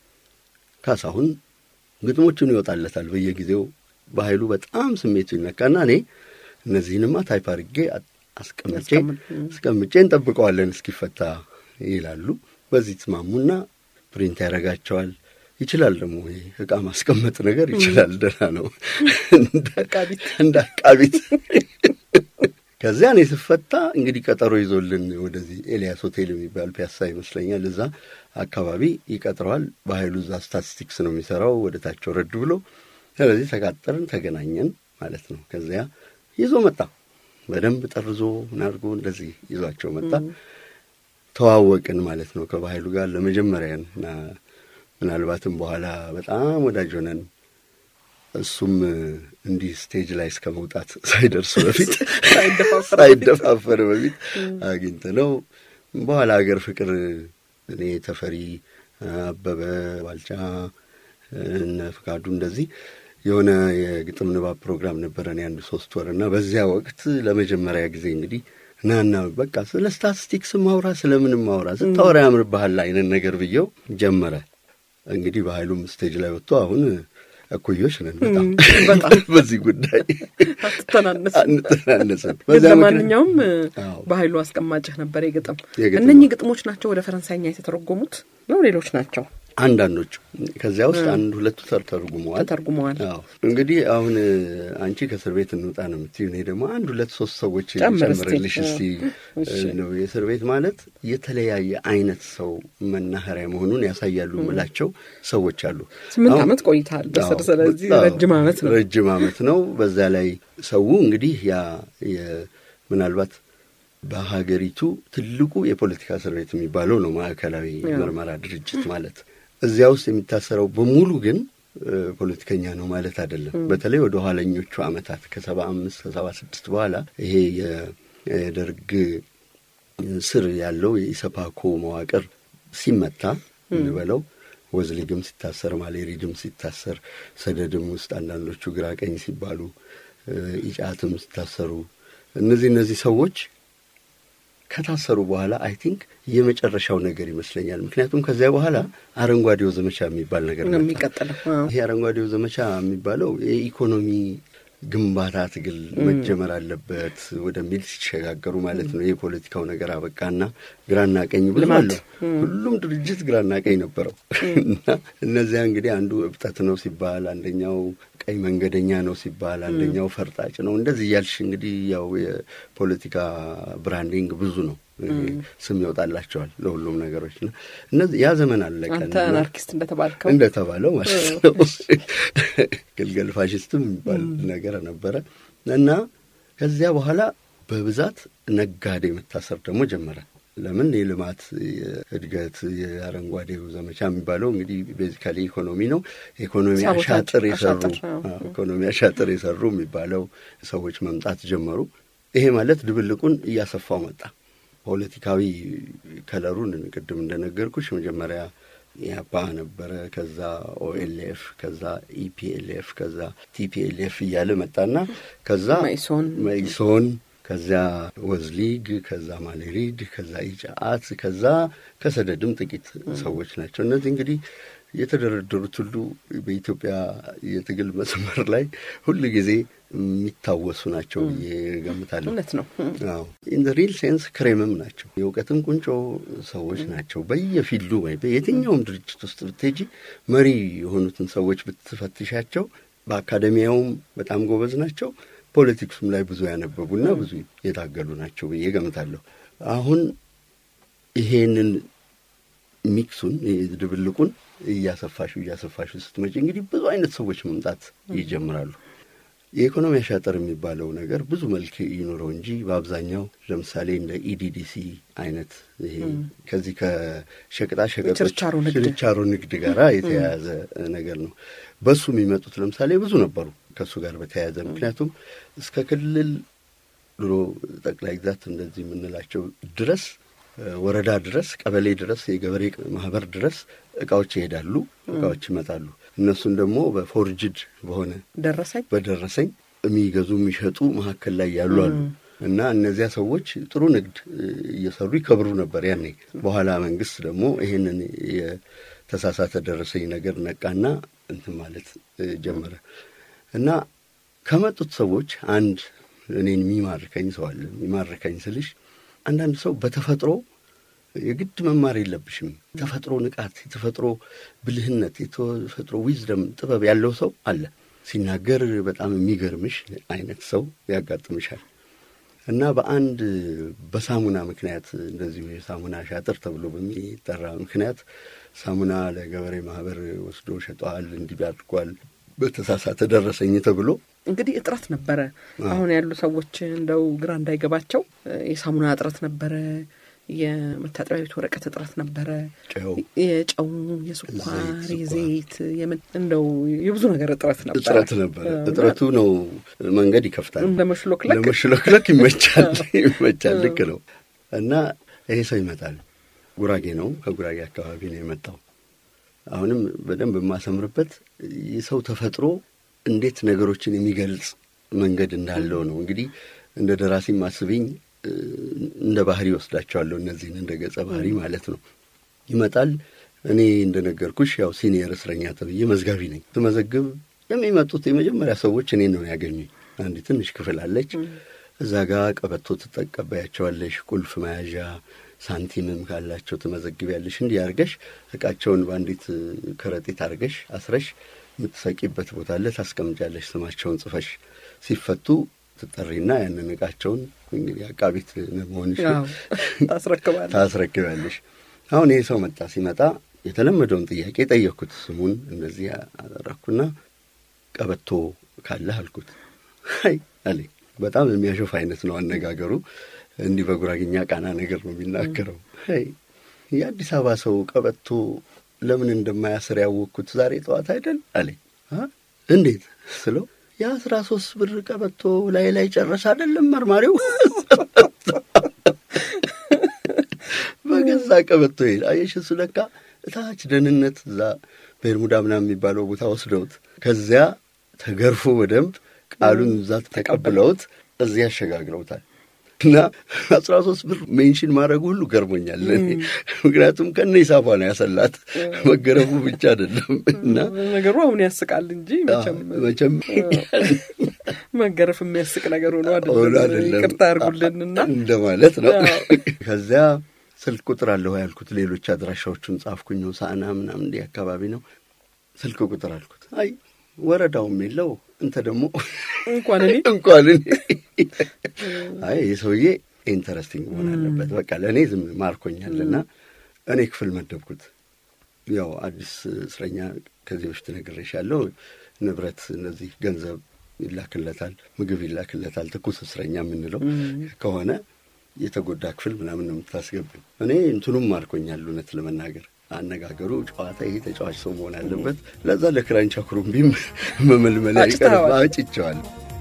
ካሳሁን ግጥሞቹን ይወጣለታል በየጊዜው። በኃይሉ በጣም ስሜቱ ይነካና እኔ እነዚህንማ ታይፕ አድርጌ አስቀምጬ አስቀምጬ እንጠብቀዋለን እስኪፈታ ይላሉ። በዚህ ትስማሙና ፕሪንት ያደርጋቸዋል። ይችላል ደግሞ እቃ ማስቀመጥ ነገር ይችላል። ደህና ነው እንደ አቃቢት። ከዚያ እኔ ስፈታ እንግዲህ ቀጠሮ ይዞልን ወደዚህ ኤልያስ ሆቴል የሚባል ፒያሳ ይመስለኛል እዛ አካባቢ ይቀጥረዋል። በኃይሉ እዛ ስታቲስቲክስ ነው የሚሰራው ወደ ታች ወረድ ብሎ። ስለዚህ ተቃጠርን፣ ተገናኘን ማለት ነው። ከዚያ ይዞ መጣ። በደንብ ጠርዞ ምን አድርጎ እንደዚህ ይዟቸው መጣ። ተዋወቅን ማለት ነው ከባኃይሉ ጋር ለመጀመሪያን እና ምናልባትም በኋላ በጣም ወዳጅ ሆነን እሱም እንዲህ ስቴጅ ላይ እስከ መውጣት ሳይደርሱ በፊት ሳይደፋፈር በፊት አግኝተ ነው። በኋላ ሀገር ፍቅር እኔ ተፈሪ አበበ ባልቻ እነ ፍቃዱ እንደዚህ የሆነ የግጥም ንባብ ፕሮግራም ነበረን የአንድ ሶስት ወር እና በዚያ ወቅት ለመጀመሪያ ጊዜ እንግዲህ ናና በቃ ስለ ስታቲስቲክስ ማውራ ስለምንም ማውራ ስታወራ ያምርብሃል አይነት ነገር ብየው ጀመረ። እንግዲህ በኃይሉም ስቴጅ ላይ ወጥቶ አሁን እኩዮች ነን በጣም በዚህ ጉዳይ አንተናነስም። ለማንኛውም በኃይሉ አስቀማጭህ ነበር የግጥም እነኚህ ግጥሞች ናቸው ወደ ፈረንሳይኛ የተተረጎሙት ነው ሌሎች ናቸው? አንዳንዶቹ ከዚያ ውስጥ አንድ ሁለቱ ተርጉመዋል ተተርጉመዋል። እንግዲህ አሁን አንቺ ከእስር ቤት እንውጣ ነው የምትይው። እኔ ደግሞ አንድ ሁለት ሶስት ሰዎች ጨምርልሽ እስቲ ነው። የእስር ቤት ማለት የተለያየ አይነት ሰው መናኸሪያ መሆኑን ያሳያሉ የምላቸው ሰዎች አሉ። ስምንት ዓመት ቆይተሃል በስር ስለዚህ ረጅም ዓመት ነው ረጅም ዓመት ነው። በዛ ላይ ሰው እንግዲህ ያ ምናልባት በሀገሪቱ ትልቁ የፖለቲካ እስር ቤት የሚባለው ነው ማዕከላዊ ምርመራ ድርጅት ማለት እዚያ ውስጥ የሚታሰረው በሙሉ ግን ፖለቲከኛ ነው ማለት አይደለም። በተለይ ወደ ኋለኞቹ ዓመታት ከሰባ አምስት ከሰባ ስድስት በኋላ ይሄ የደርግ ስር ያለው የኢሰፓኮ መዋቅር ሲመታ እንበለው ወዝሊግም ሲታሰር፣ ማሌሪድም ሲታሰር፣ ሰደድም ውስጥ አንዳንዶቹ ግራ ቀኝ ሲባሉ፣ ኢጫትም ሲታሰሩ እነዚህ እነዚህ ሰዎች ከታሰሩ በኋላ አይ ቲንክ የመጨረሻው ነገር ይመስለኛል። ምክንያቱም ከዚያ በኋላ አረንጓዴው ዘመቻ የሚባል ነገር ነው የሚቀጥለው። ይሄ አረንጓዴው ዘመቻ የሚባለው የኢኮኖሚ ግንባታ ትግል መጀመር አለበት ወደሚል ሲሸጋገሩ ማለት ነው። የፖለቲካው ነገር አበቃና ግራና ቀኝ ብዙ ልማት። አለው። ሁሉም ድርጅት ግራና ቀኝ ነበረው እና እነዚያ እንግዲህ አንዱ እብጠት ነው ሲባል፣ አንደኛው ቀይ መንገደኛ ነው ሲባል፣ አንደኛው ፈርጣጭ ነው። እንደዚህ እያልሽ እንግዲህ ያው የፖለቲካ ብራንዲንግ ብዙ ነው። ስም ይወጣላቸዋል ለሁሉም ነገሮች እና እነዚህ ያ ዘመን አለቀ አንተ እና አናርኪስት እንደተባልከው እንደተባለው ማለት ነው። ግልገል ፋሽስትም የሚባል ነገር ነበረ እና ከዚያ በኋላ በብዛት ነጋዴ መታሰር ደግሞ ጀመረ። ለምን የልማት የእድገት የአረንጓዴው ዘመቻ የሚባለው እንግዲህ ቤዚካሊ ኢኮኖሚ ነው። ኢኮኖሚ ሳቦታጅ፣ አሻጥር የሰሩ አሻጥር፣ አዎ። አዎ፣ ኢኮኖሚ አሻጥር የሰሩ የሚባለው ሰዎች መምጣት ጀመሩ። ይሄ ማለት ድብልቁን እያሰፋው መጣ። ፖለቲካዊ ከለሩን ቅድም እንደነገርኩሽ መጀመሪያ ኢያፓ ነበረ፣ ከዛ ኦኤልኤፍ፣ ከዛ ኢፒኤልኤፍ፣ ከዛ ቲፒኤልኤፍ እያለ መጣና ከዛ መኢሶን መኢሶን ከዚያ ወዝሊግ ከዛ ማሌሪድ ከዛ ኢጫአት ከዛ ከሰደድም ጥቂት ሰዎች ናቸው። እነዚህ እንግዲህ የተደረደሩት ሁሉ በኢትዮጵያ የትግል መስመር ላይ ሁል ጊዜ የሚታወሱ ናቸው ብዬ ገምታለሁ። እውነት ነው። አዎ ኢን ዘ ሪል ሴንስ ክሬምም ናቸው። የእውቀትም ቁንጮ ሰዎች ናቸው። በየፊልዱ ወይ በየትኛውም ድርጅት ውስጥ ብትሄጂ መሪ የሆኑትን ሰዎች ብትፈትሻቸው በአካደሚያውም በጣም ጎበዝ ናቸው። ፖለቲክሱም ላይ ብዙ ያነበቡና ብዙ የታገሉ ናቸው ብዬ ገምታለሁ። አሁን ይሄንን ሚክሱን ድብልቁን እያሰፋሹ እያሰፋሹ ስትመጪ እንግዲህ ብዙ አይነት ሰዎች መምጣት ይጀምራሉ። የኢኮኖሚ አሻጠር የሚባለው ነገር ብዙ መልክ ይኑረው እንጂ በአብዛኛው ለምሳሌ እንደ ኢዲዲሲ አይነት ይሄ ከዚህ ከሸቀጣ ሸቀጦች ችርቻሮ ንግድ። ችርቻሮ ንግድ ጋር የተያያዘ ነገር ነው። በሱ የሚመጡት ለምሳሌ ብዙ ነበሩ ከእሱ ጋር በተያያዘ ምክንያቱም እስከ ክልል ድሮ ጠቅላይ ግዛት እንደዚህ የምንላቸው ድረስ ወረዳ ድረስ ቀበሌ ድረስ የገበሬ ማህበር ድረስ እቃዎች ይሄዳሉ፣ እቃዎች ይመጣሉ። እነሱን ደግሞ በፎርጅድ በሆነ ደረሰኝ በደረሰኝ የሚገዙ የሚሸጡ መካከል ላይ ያሉ አሉ እና እነዚያ ሰዎች ጥሩ ንግድ እየሰሩ ይከብሩ ነበር ያኔ። በኋላ መንግስት ደግሞ ይሄንን የተሳሳተ ደረሰኝ ነገር ነቃና እንትን ማለት ጀመረ እና ከመጡት ሰዎች አንድ እኔን የሚማርከኝ ሰው አለ። የሚማርከኝ ስልሽ አንዳንድ ሰው በተፈጥሮ የግድ መማር የለብሽም። የተፈጥሮ ንቃት፣ የተፈጥሮ ብልህነት፣ የተፈጥሮ ዊዝደም ጥበብ ያለው ሰው አለ። ሲናገር በጣም የሚገርምሽ አይነት ሰው ያጋጥምሻል። እና በአንድ በሳሙና ምክንያት እንደዚሁ የሳሙና ሻጥር ተብሎ በሚጠራ ምክንያት ሳሙና ለገበሬ ማህበር ወስዶ ሸጠዋል፣ እንዲህ አድርጓል፣ በተሳሳተ ደረሰኝ ተብሎ እንግዲህ እጥረት ነበረ። አሁን ያሉ ሰዎች እንደው ግራ እንዳይገባቸው የሳሙና እጥረት ነበረ፣ የመታጠቢያ ቤት ወረቀት እጥረት ነበረ፣ ጨው፣ የጨው፣ የስኳር፣ ዘይት፣ የዘይት የምን እንደው የብዙ ነገር እጥረት ነበረ። እጥረት ነበረ። እጥረቱ ነው መንገድ ይከፍታል። እንደ መሽሎክለክ ለመሽሎክለክ ይመቻል ይመቻል። ልክ ነው። እና ይሄ ሰው ይመጣል። ጉራጌ ነው፣ ከጉራጌ አካባቢ ነው የመጣው። አሁንም በደንብ የማሰምርበት የሰው ተፈጥሮ እንዴት ነገሮችን የሚገልጽ መንገድ እንዳለው ነው። እንግዲህ እንደ ደራሲ ማስብኝ እንደ ባህሪ ወስዳቸዋለሁ። እነዚህን እንደ ገጸ ባህሪ ማለት ነው። ይመጣል። እኔ እንደነገርኩሽ ያው ሲኒየር እስረኛ ተብዬ መዝጋቢ ነኝ። ስመዘግብ የሚመጡት የመጀመሪያ ሰዎች እኔን ነው ያገኙኝ። አንድ ትንሽ ክፍል አለች። እዛ ጋር ቀበቶ ትጠቀበያቸዋለሽ፣ ቁልፍ መያዣ ሳንቲምም ካላቸው ትመዘግቢያለሽ። እንዲህ አርገሽ እቃቸውን በአንዲት ከረጢት አርገሽ አስረሽ የምትሰቂበት ቦታ አለ። ታስቀምጫለሽ ስማቸውን ጽፈሽ ሲፈቱ ትጠሪና ያንን እቃቸውን እንግዲህ አቃቢት መሆንሽ አዎ፣ ታስረክባለህ። ታስረክቢያለሽ። አሁን ይሄ ሰው መጣ። ሲመጣ የተለመደውን ጥያቄ ጠየቅኩት። ስሙን እንደዚህ አደረግኩና ቀበቶ ካለህ አልኩት። አይ አለኝ። በጣም የሚያሾፍ አይነት ነው አነጋገሩ። እንዲህ በጉራግኛ ቃና ነገር ነው የሚናገረው። አይ የአዲስ አበባ ሰው ቀበቶ ለምን እንደማያስር ያወቅኩት ዛሬ ጠዋት አይደል አለኝ። አ እንዴት ስለው የአስራ ሶስት ብር ቀበቶ ላይ ላይ ጨረሰ አይደለም መርማሪው በገዛ ቀበቶ ይሄድ አየሽ። እሱ ለካ እታች ደህንነት እዛ በርሙዳ ምናምን የሚባለው ቦታ ወስደውት ከዚያ ተገርፎ በደንብ ቃሉን እዛ ተቀብለውት እዚህ ያሸጋግረውታል። እና አስራ ሶስት ብር ሜንሽን ማድረጉ ሁሉ ገርሞኛል እኔ። ምክንያቱም ከነ ሂሳቧ ነው ያሰላት መገረፉ ብቻ አይደለም እና ነገሩ አሁን ያስቃል እንጂ መቼም መቼም መገረፍ የሚያስቅ ነገር ሆኖ ሆኖ አይደለም። አይደለም ይቅርታ አድርጉልንና እንደማለት ነው። አዎ። ከዚያ ስልክ ቁጥር አለሁ ያልኩት ሌሎች አድራሻዎቹን ጻፍኩኝ። ሳና ምናምን እንዲህ አካባቢ ነው ስልክ ቁጥር አልኩት። አይ ወረዳውም የለው እንተ ደግሞ እንኳን እኔ እንኳን እኔ አይ ይህ ሰውዬ ኢንተረስቲንግ መሆን አለበት በቃ ለእኔ ዝም ማርኮኛልና እኔ ክፍል መደብኩት። ያው አዲስ እስረኛ ከዚህ በፊት ነግሬሻለሁ። ንብረት እነዚህ ገንዘብ ይላክለታል፣ ምግብ ይላክለታል። ትኩስ እስረኛ የምንለው ከሆነ የተጎዳ ክፍል ምናምን ነው የምታስገብኝ። እኔ እንትኑም ማርኮኛል እውነት ለመናገር አነጋገሩ፣ ጨዋታ፣ ይሄ ተጫዋች ሰው መሆን አለበት። ለዛ ለክራንቻ ኩሩምቢም መመልመል አጭተኸዋል። አጭቸዋል።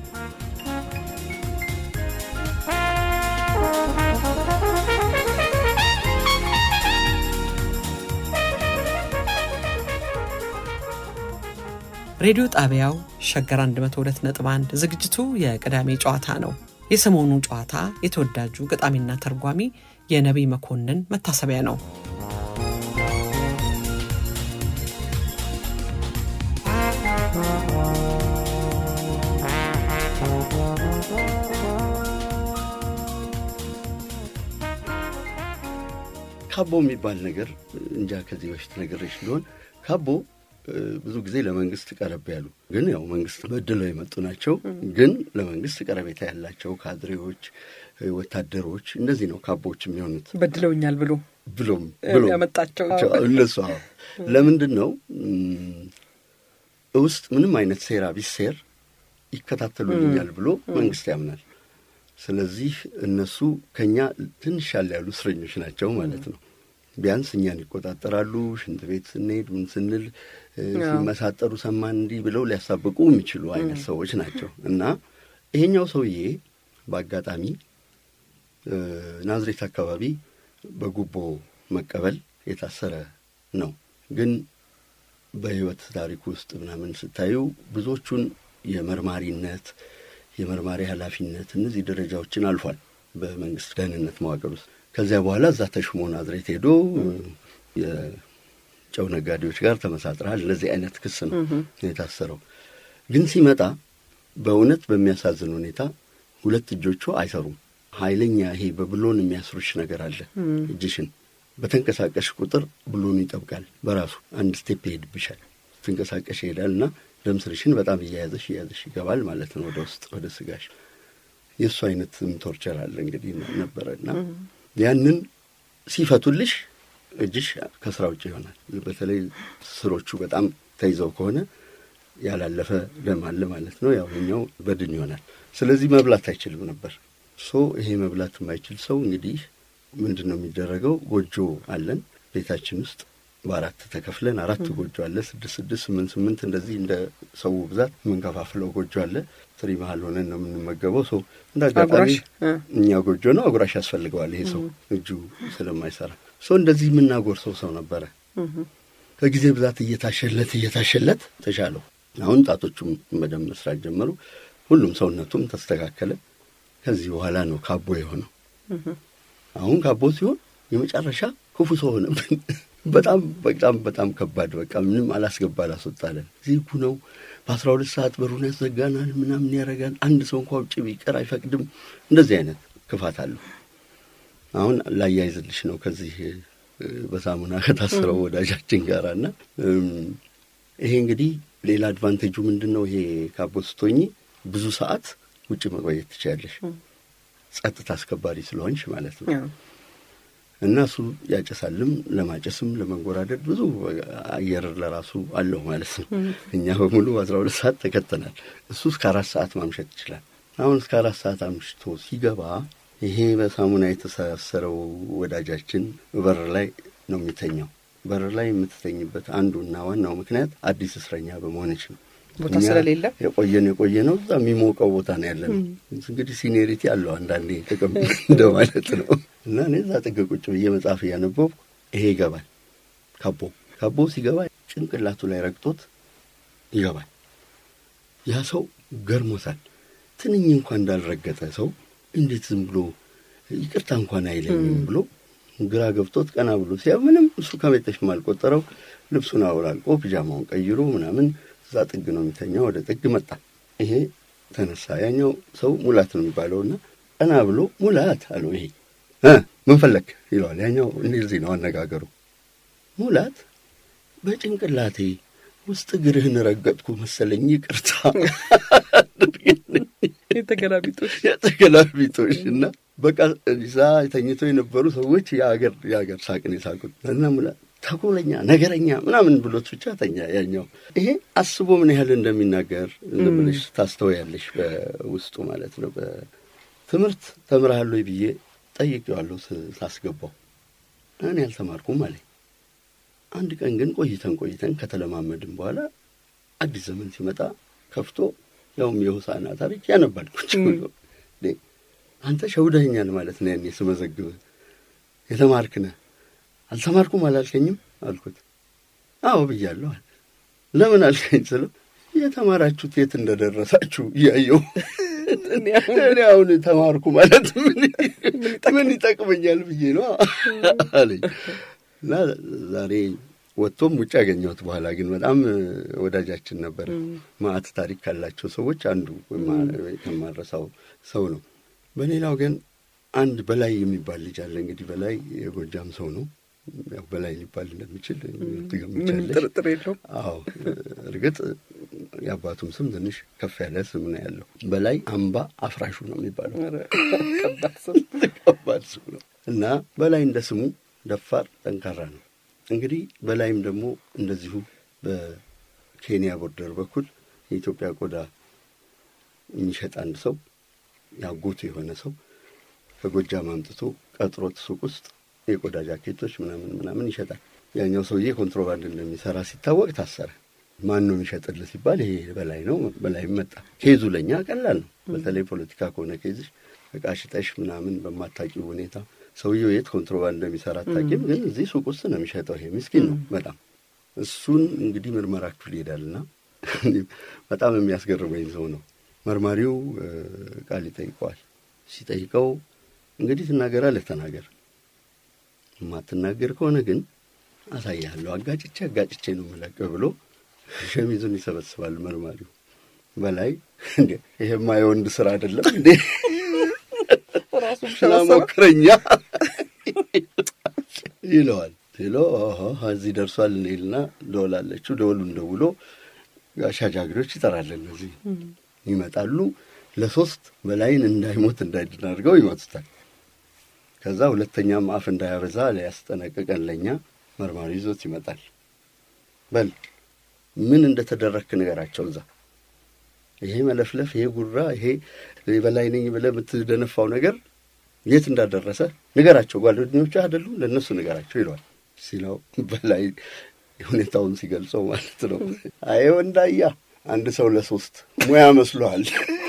ሬዲዮ ጣቢያው ሸገር 102.1 ዝግጅቱ የቅዳሜ ጨዋታ ነው። የሰሞኑ ጨዋታ የተወዳጁ ገጣሚና ተርጓሚ የነቢይ መኮንን መታሰቢያ ነው። ካቦ የሚባል ነገር እንጃ ከዚህ በፊት ነግሬሽ ሊሆን ካቦ እ፣ ብዙ ጊዜ ለመንግስት ቀረብ ያሉ ግን ያው መንግስት በድለው የመጡ ናቸው። ግን ለመንግስት ቀረቤታ ያላቸው ካድሬዎች፣ እ፣ ወታደሮች እንደዚህ ነው ካቦዎች የሚሆኑት። በድለውኛል ብሎ ብሎም ብሎም ያመጣቸው እነሱ አዎ። ለምንድን ነው እም፣ ውስጥ ምንም አይነት ሴራ ቢሴር ይከታተሉልኛል ብሎ መንግስት ያምናል። ስለዚህ እነሱ ከኛ ትንሽ ያለ ያሉ እስረኞች ናቸው ማለት ነው። ቢያንስ እኛን ይቆጣጠራሉ። ሽንት ቤት ስንሄድ ምን ስንል እ፣ አዎ። ሲመሳጠሩ ሰማን እንዲህ ብለው ሊያሳብቁ የሚችሉ አይነት ሰዎች ናቸው እና ይሄኛው ሰውዬ በአጋጣሚ እ፣ ናዝሬት አካባቢ በጉቦ መቀበል የታሰረ ነው። ግን በሕይወት ታሪክ ውስጥ ምናምን ስታዩ ብዙዎቹን የመርማሪነት የመርማሪ ኃላፊነት እነዚህ ደረጃዎችን አልፏል በመንግስት ደህንነት መዋቅር ውስጥ። ከዚያ በኋላ እዛ ተሹሞ ናዝሬት ሄዶ የጨው ነጋዴዎች ጋር ተመሳጥረሃል ለዚህ አይነት ክስ ነው የታሰረው። ግን ሲመጣ በእውነት በሚያሳዝን ሁኔታ ሁለት እጆቹ አይሰሩም። ኃይለኛ ይሄ በብሎን የሚያስሩሽ ነገር አለ እጅሽን በተንቀሳቀሽ ቁጥር ብሎኑ ይጠብቃል በራሱ አንድ ስቴፕ ይሄድብሻል። ትንቀሳቀሽ ይሄዳል እና ደም ስርሽን በጣም እያያዘሽ እያያዘሽ ይገባል ማለት ነው ወደ ውስጥ ወደ ስጋሽ። የእሱ አይነት ቶርቸር አለ እንግዲህ ነበረ እና ያንን ሲፈቱልሽ እጅሽ ከስራ ውጭ ይሆናል። በተለይ ስሮቹ በጣም ተይዘው ከሆነ ያላለፈ ደም አለ ማለት ነው። ያው እኛው በድን ይሆናል። ስለዚህ መብላት አይችልም ነበር። ሶ ይሄ መብላት የማይችል ሰው እንግዲህ ምንድን ነው የሚደረገው? ጎጆ አለን ቤታችን ውስጥ በአራት ተከፍለን አራት ጎጆ አለ። ስድስት ስድስት ስምንት ስምንት እንደዚህ እንደ ሰው ብዛት የምንከፋፍለው ጎጆ አለ። ትሪ መሀል ሆነን ነው የምንመገበው። ሰው እንደ አጋጣሚ አጉራሽ እ። እኛ ጎጆ ነው አጉራሽ ያስፈልገዋል ይሄ ሰው እጁ ስለማይሰራ ሰው እንደዚህ የምናጎርሰው ሰው ነበረ። ከጊዜ ብዛት እየታሸለት እየታሸለት ተሻለው። አሁን ጣቶቹም በደንብ መስራት ጀመሩ። ሁሉም ሰውነቱም ተስተካከለ። ከዚህ በኋላ ነው ካቦ የሆነው። አሁን ካቦ ሲሆን የመጨረሻ ክፉ ሰው ሆነብን። በጣም በጣም በጣም ከባድ በቃ ምንም አላስገባ አላስወጣለን። ዚጉ ነው። በአስራ ሁለት ሰዓት በሩን ያዘጋናል፣ ምናምን ያደርጋል። አንድ ሰው እንኳ ውጭ ቢቀር አይፈቅድም። እንደዚህ አይነት ክፋት አለው። አሁን ላያይዝልሽ ነው ከዚህ እ፣ በሳሙና ከታሰረው ወዳጃችን ጋር እና እም፣ ይሄ እንግዲህ ሌላ አድቫንቴጁ ምንድን ነው? ይሄ ካቦ ስትሆኚ ብዙ ሰዓት ውጭ መቆየት ትችያለሽ። ጸጥታ አስከባሪ ስለሆንሽ ማለት ነው። ያው እና እሱ ያጨሳልም ለማጨስም ለመንጎራደድ ብዙ አየር ለራሱ አለው ማለት ነው። እኛ በሙሉ አስራ ሁለት ሰዓት ተከተናል። እሱ እስከ አራት ሰዓት ማምሸት ይችላል። አሁን እስከ አራት ሰዓት አምሽቶ ሲገባ ይሄ በሳሙና የተሳሰረው ወዳጃችን በር ላይ ነው የሚተኛው። በር ላይ የምትተኝበት አንዱና ዋናው ምክንያት አዲስ እስረኛ በመሆነች ነው። ቦታ እኛ ስለሌለ የቆየን የቆየ ነው። እዛ የሚሞቀው ቦታ ነው ያለ ነው። እንግዲህ ሲኒሪቲ አለው አንዳንዴ ጥቅም እንደማለት ነው። እና እኔ እዛ ጥግ ቁጭ ብዬ መጽሐፍ እያነበብኩ ይሄ ይገባል። ካቦ ካቦ ሲገባ ጭንቅላቱ ላይ ረግጦት ይገባል። ያ ሰው ገርሞታል። ትንኝ እንኳን እንዳልረገጠ ሰው እንዴት ዝም ብሎ ይቅርታ እንኳን አይለኝም ብሎ ግራ ገብቶት ቀና ብሎ ሲያ ምንም እሱ ከቤተሽም አልቆጠረው ልብሱን አውላልቆ ፒጃማውን ቀይሮ ምናምን እዛ ጥግ ነው የሚተኛው። ወደ ጥግ መጣ። ይሄ ተነሳ። ያኛው ሰው ሙላት ነው የሚባለውና ቀና ብሎ ሙላት አለው። ይሄ እ ምን ፈለክ ይለዋል። ያኛው እንደዚህ ነው አነጋገሩ። ሙላት በጭንቅላቴ ውስጥ እግርህን ረገጥኩ መሰለኝ፣ ይቅርታ የተገላቢጦሽ የተገላቢጦሽ እና በቃ እዛ ተኝተው የነበሩ ሰዎች የአገር የአገር ሳቅን የሳቁት እና ሙላት ተኮለኛ ነገረኛ ምናምን ብሎት ብቻ ተኛ። ያኛው ይሄ አስቦ ምን ያህል እንደሚናገር ዝም ብለሽ ታስተውያለሽ፣ በውስጡ ማለት ነው። በትምህርት ተምረሃል ወይ ብዬ ጠይቄዋለሁ ሳስገባው፣ እኔ አልተማርኩም አለኝ። አንድ ቀን ግን ቆይተን ቆይተን ከተለማመድን በኋላ አዲስ ዘመን ሲመጣ ከፍቶ ያውም የሆሳዕና ታሪክ ያነባል ቁጭ ብሎ አንተ ሸውደኸኛል ማለት ነው። ያኔ ስመዘግብ የተማርክ ነህ አልተማርኩም አላልከኝም አልኩት። አዎ ብያለሁ አለ። ለምን አልከኝ ስለው የተማራችሁት የት እንደደረሳችሁ እያየሁ እኔ አሁን ተማርኩ ማለት ምን ይጠቅመኛል ብዬ ነው አለኝ እና ዛሬ ወጥቶም ውጭ ያገኘሁት በኋላ ግን በጣም ወዳጃችን ነበር። ማዕት ታሪክ ካላቸው ሰዎች አንዱ ከማረሳው ሰው ነው። በሌላው ግን አንድ በላይ የሚባል ልጅ አለ። እንግዲህ በላይ የጎጃም ሰው ነው። ያው በላይ ሊባል እንደሚችል ምንም ጥርጥር የለውም። አዎ እርግጥ የአባቱም ስም ትንሽ ከፍ ያለ ስም ነው ያለው። በላይ አምባ አፍራሹ ነው የሚባለው። ከባድ ስም ነው እና በላይ እንደ ስሙ ደፋር፣ ጠንካራ ነው። እንግዲህ በላይም ደግሞ እንደዚሁ በኬንያ ቦርደር በኩል የኢትዮጵያ ቆዳ የሚሸጥ አንድ ሰው ያጎቱ የሆነ ሰው ከጎጃም አምጥቶ ቀጥሮት ሱቅ ውስጥ የቆዳ ጃኬቶች ምናምን ምናምን ይሸጣል። ያኛው ሰውዬ ኮንትሮባንድ እንደሚሰራ ሲታወቅ ታሰረ። ማን ነው የሚሸጥልህ ሲባል ይሄ በላይ ነው። በላይም መጣ። ኬዙ ለእኛ ቀላል ነው። በተለይ ፖለቲካ ከሆነ ኬዝሽ እቃ ሽጠሽ ምናምን በማታውቂው ሁኔታ ሰውየው የት ኮንትሮባንድ እንደሚሰራ አታውቂም፣ ግን እዚህ ሱቅ ውስጥ ነው የሚሸጠው። ይሄ ምስኪን ነው በጣም እሱን እንግዲህ ምርመራችሁ ይሄዳልና በጣም የሚያስገርመኝ ሰው ነው። መርማሪው ቃል ይጠይቀዋል። ሲጠይቀው እንግዲህ ትናገራለህ፣ ተናገር የማትናገር ከሆነ ግን አሳያለሁ፣ አጋጭቼ አጋጭቼ ነው የምለቅህ ብሎ ሸሚዙን ይሰበስባል መርማሪው። በላይ እንዴ ይሄማ የወንድ ስራ አይደለም እንዴ ስላሞክረኛ ይለዋል። ሲሎ እዚህ ደርሷል እንሂድና ደወላለችው። ደወሉን ደውሎ ጋሻ ጃግሬዎች ይጠራል። እነዚህ ይመጣሉ። ለሶስት በላይን እንዳይሞት እንዳይድን አድርገው ይመቱታል። ከዛ ሁለተኛም አፍ እንዳያበዛ ሊያስጠነቅቀን ለእኛ መርማሪ ይዞት ይመጣል። በል ምን እንደተደረግክ ንገራቸው። እዛ ይሄ መለፍለፍ፣ ይሄ ጉራ፣ ይሄ በላይ ነኝ ብለህ የምትደነፋው ነገር የት እንዳደረሰ ንገራቸው። ጓደኞቹ አይደሉም ለእነሱ ንገራቸው ይለዋል። ሲለው በላይ ሁኔታውን ሲገልጸው ማለት ነው። አይ ወንዳያ አንድ ሰው ለሶስት ሙያ መስሎሃል።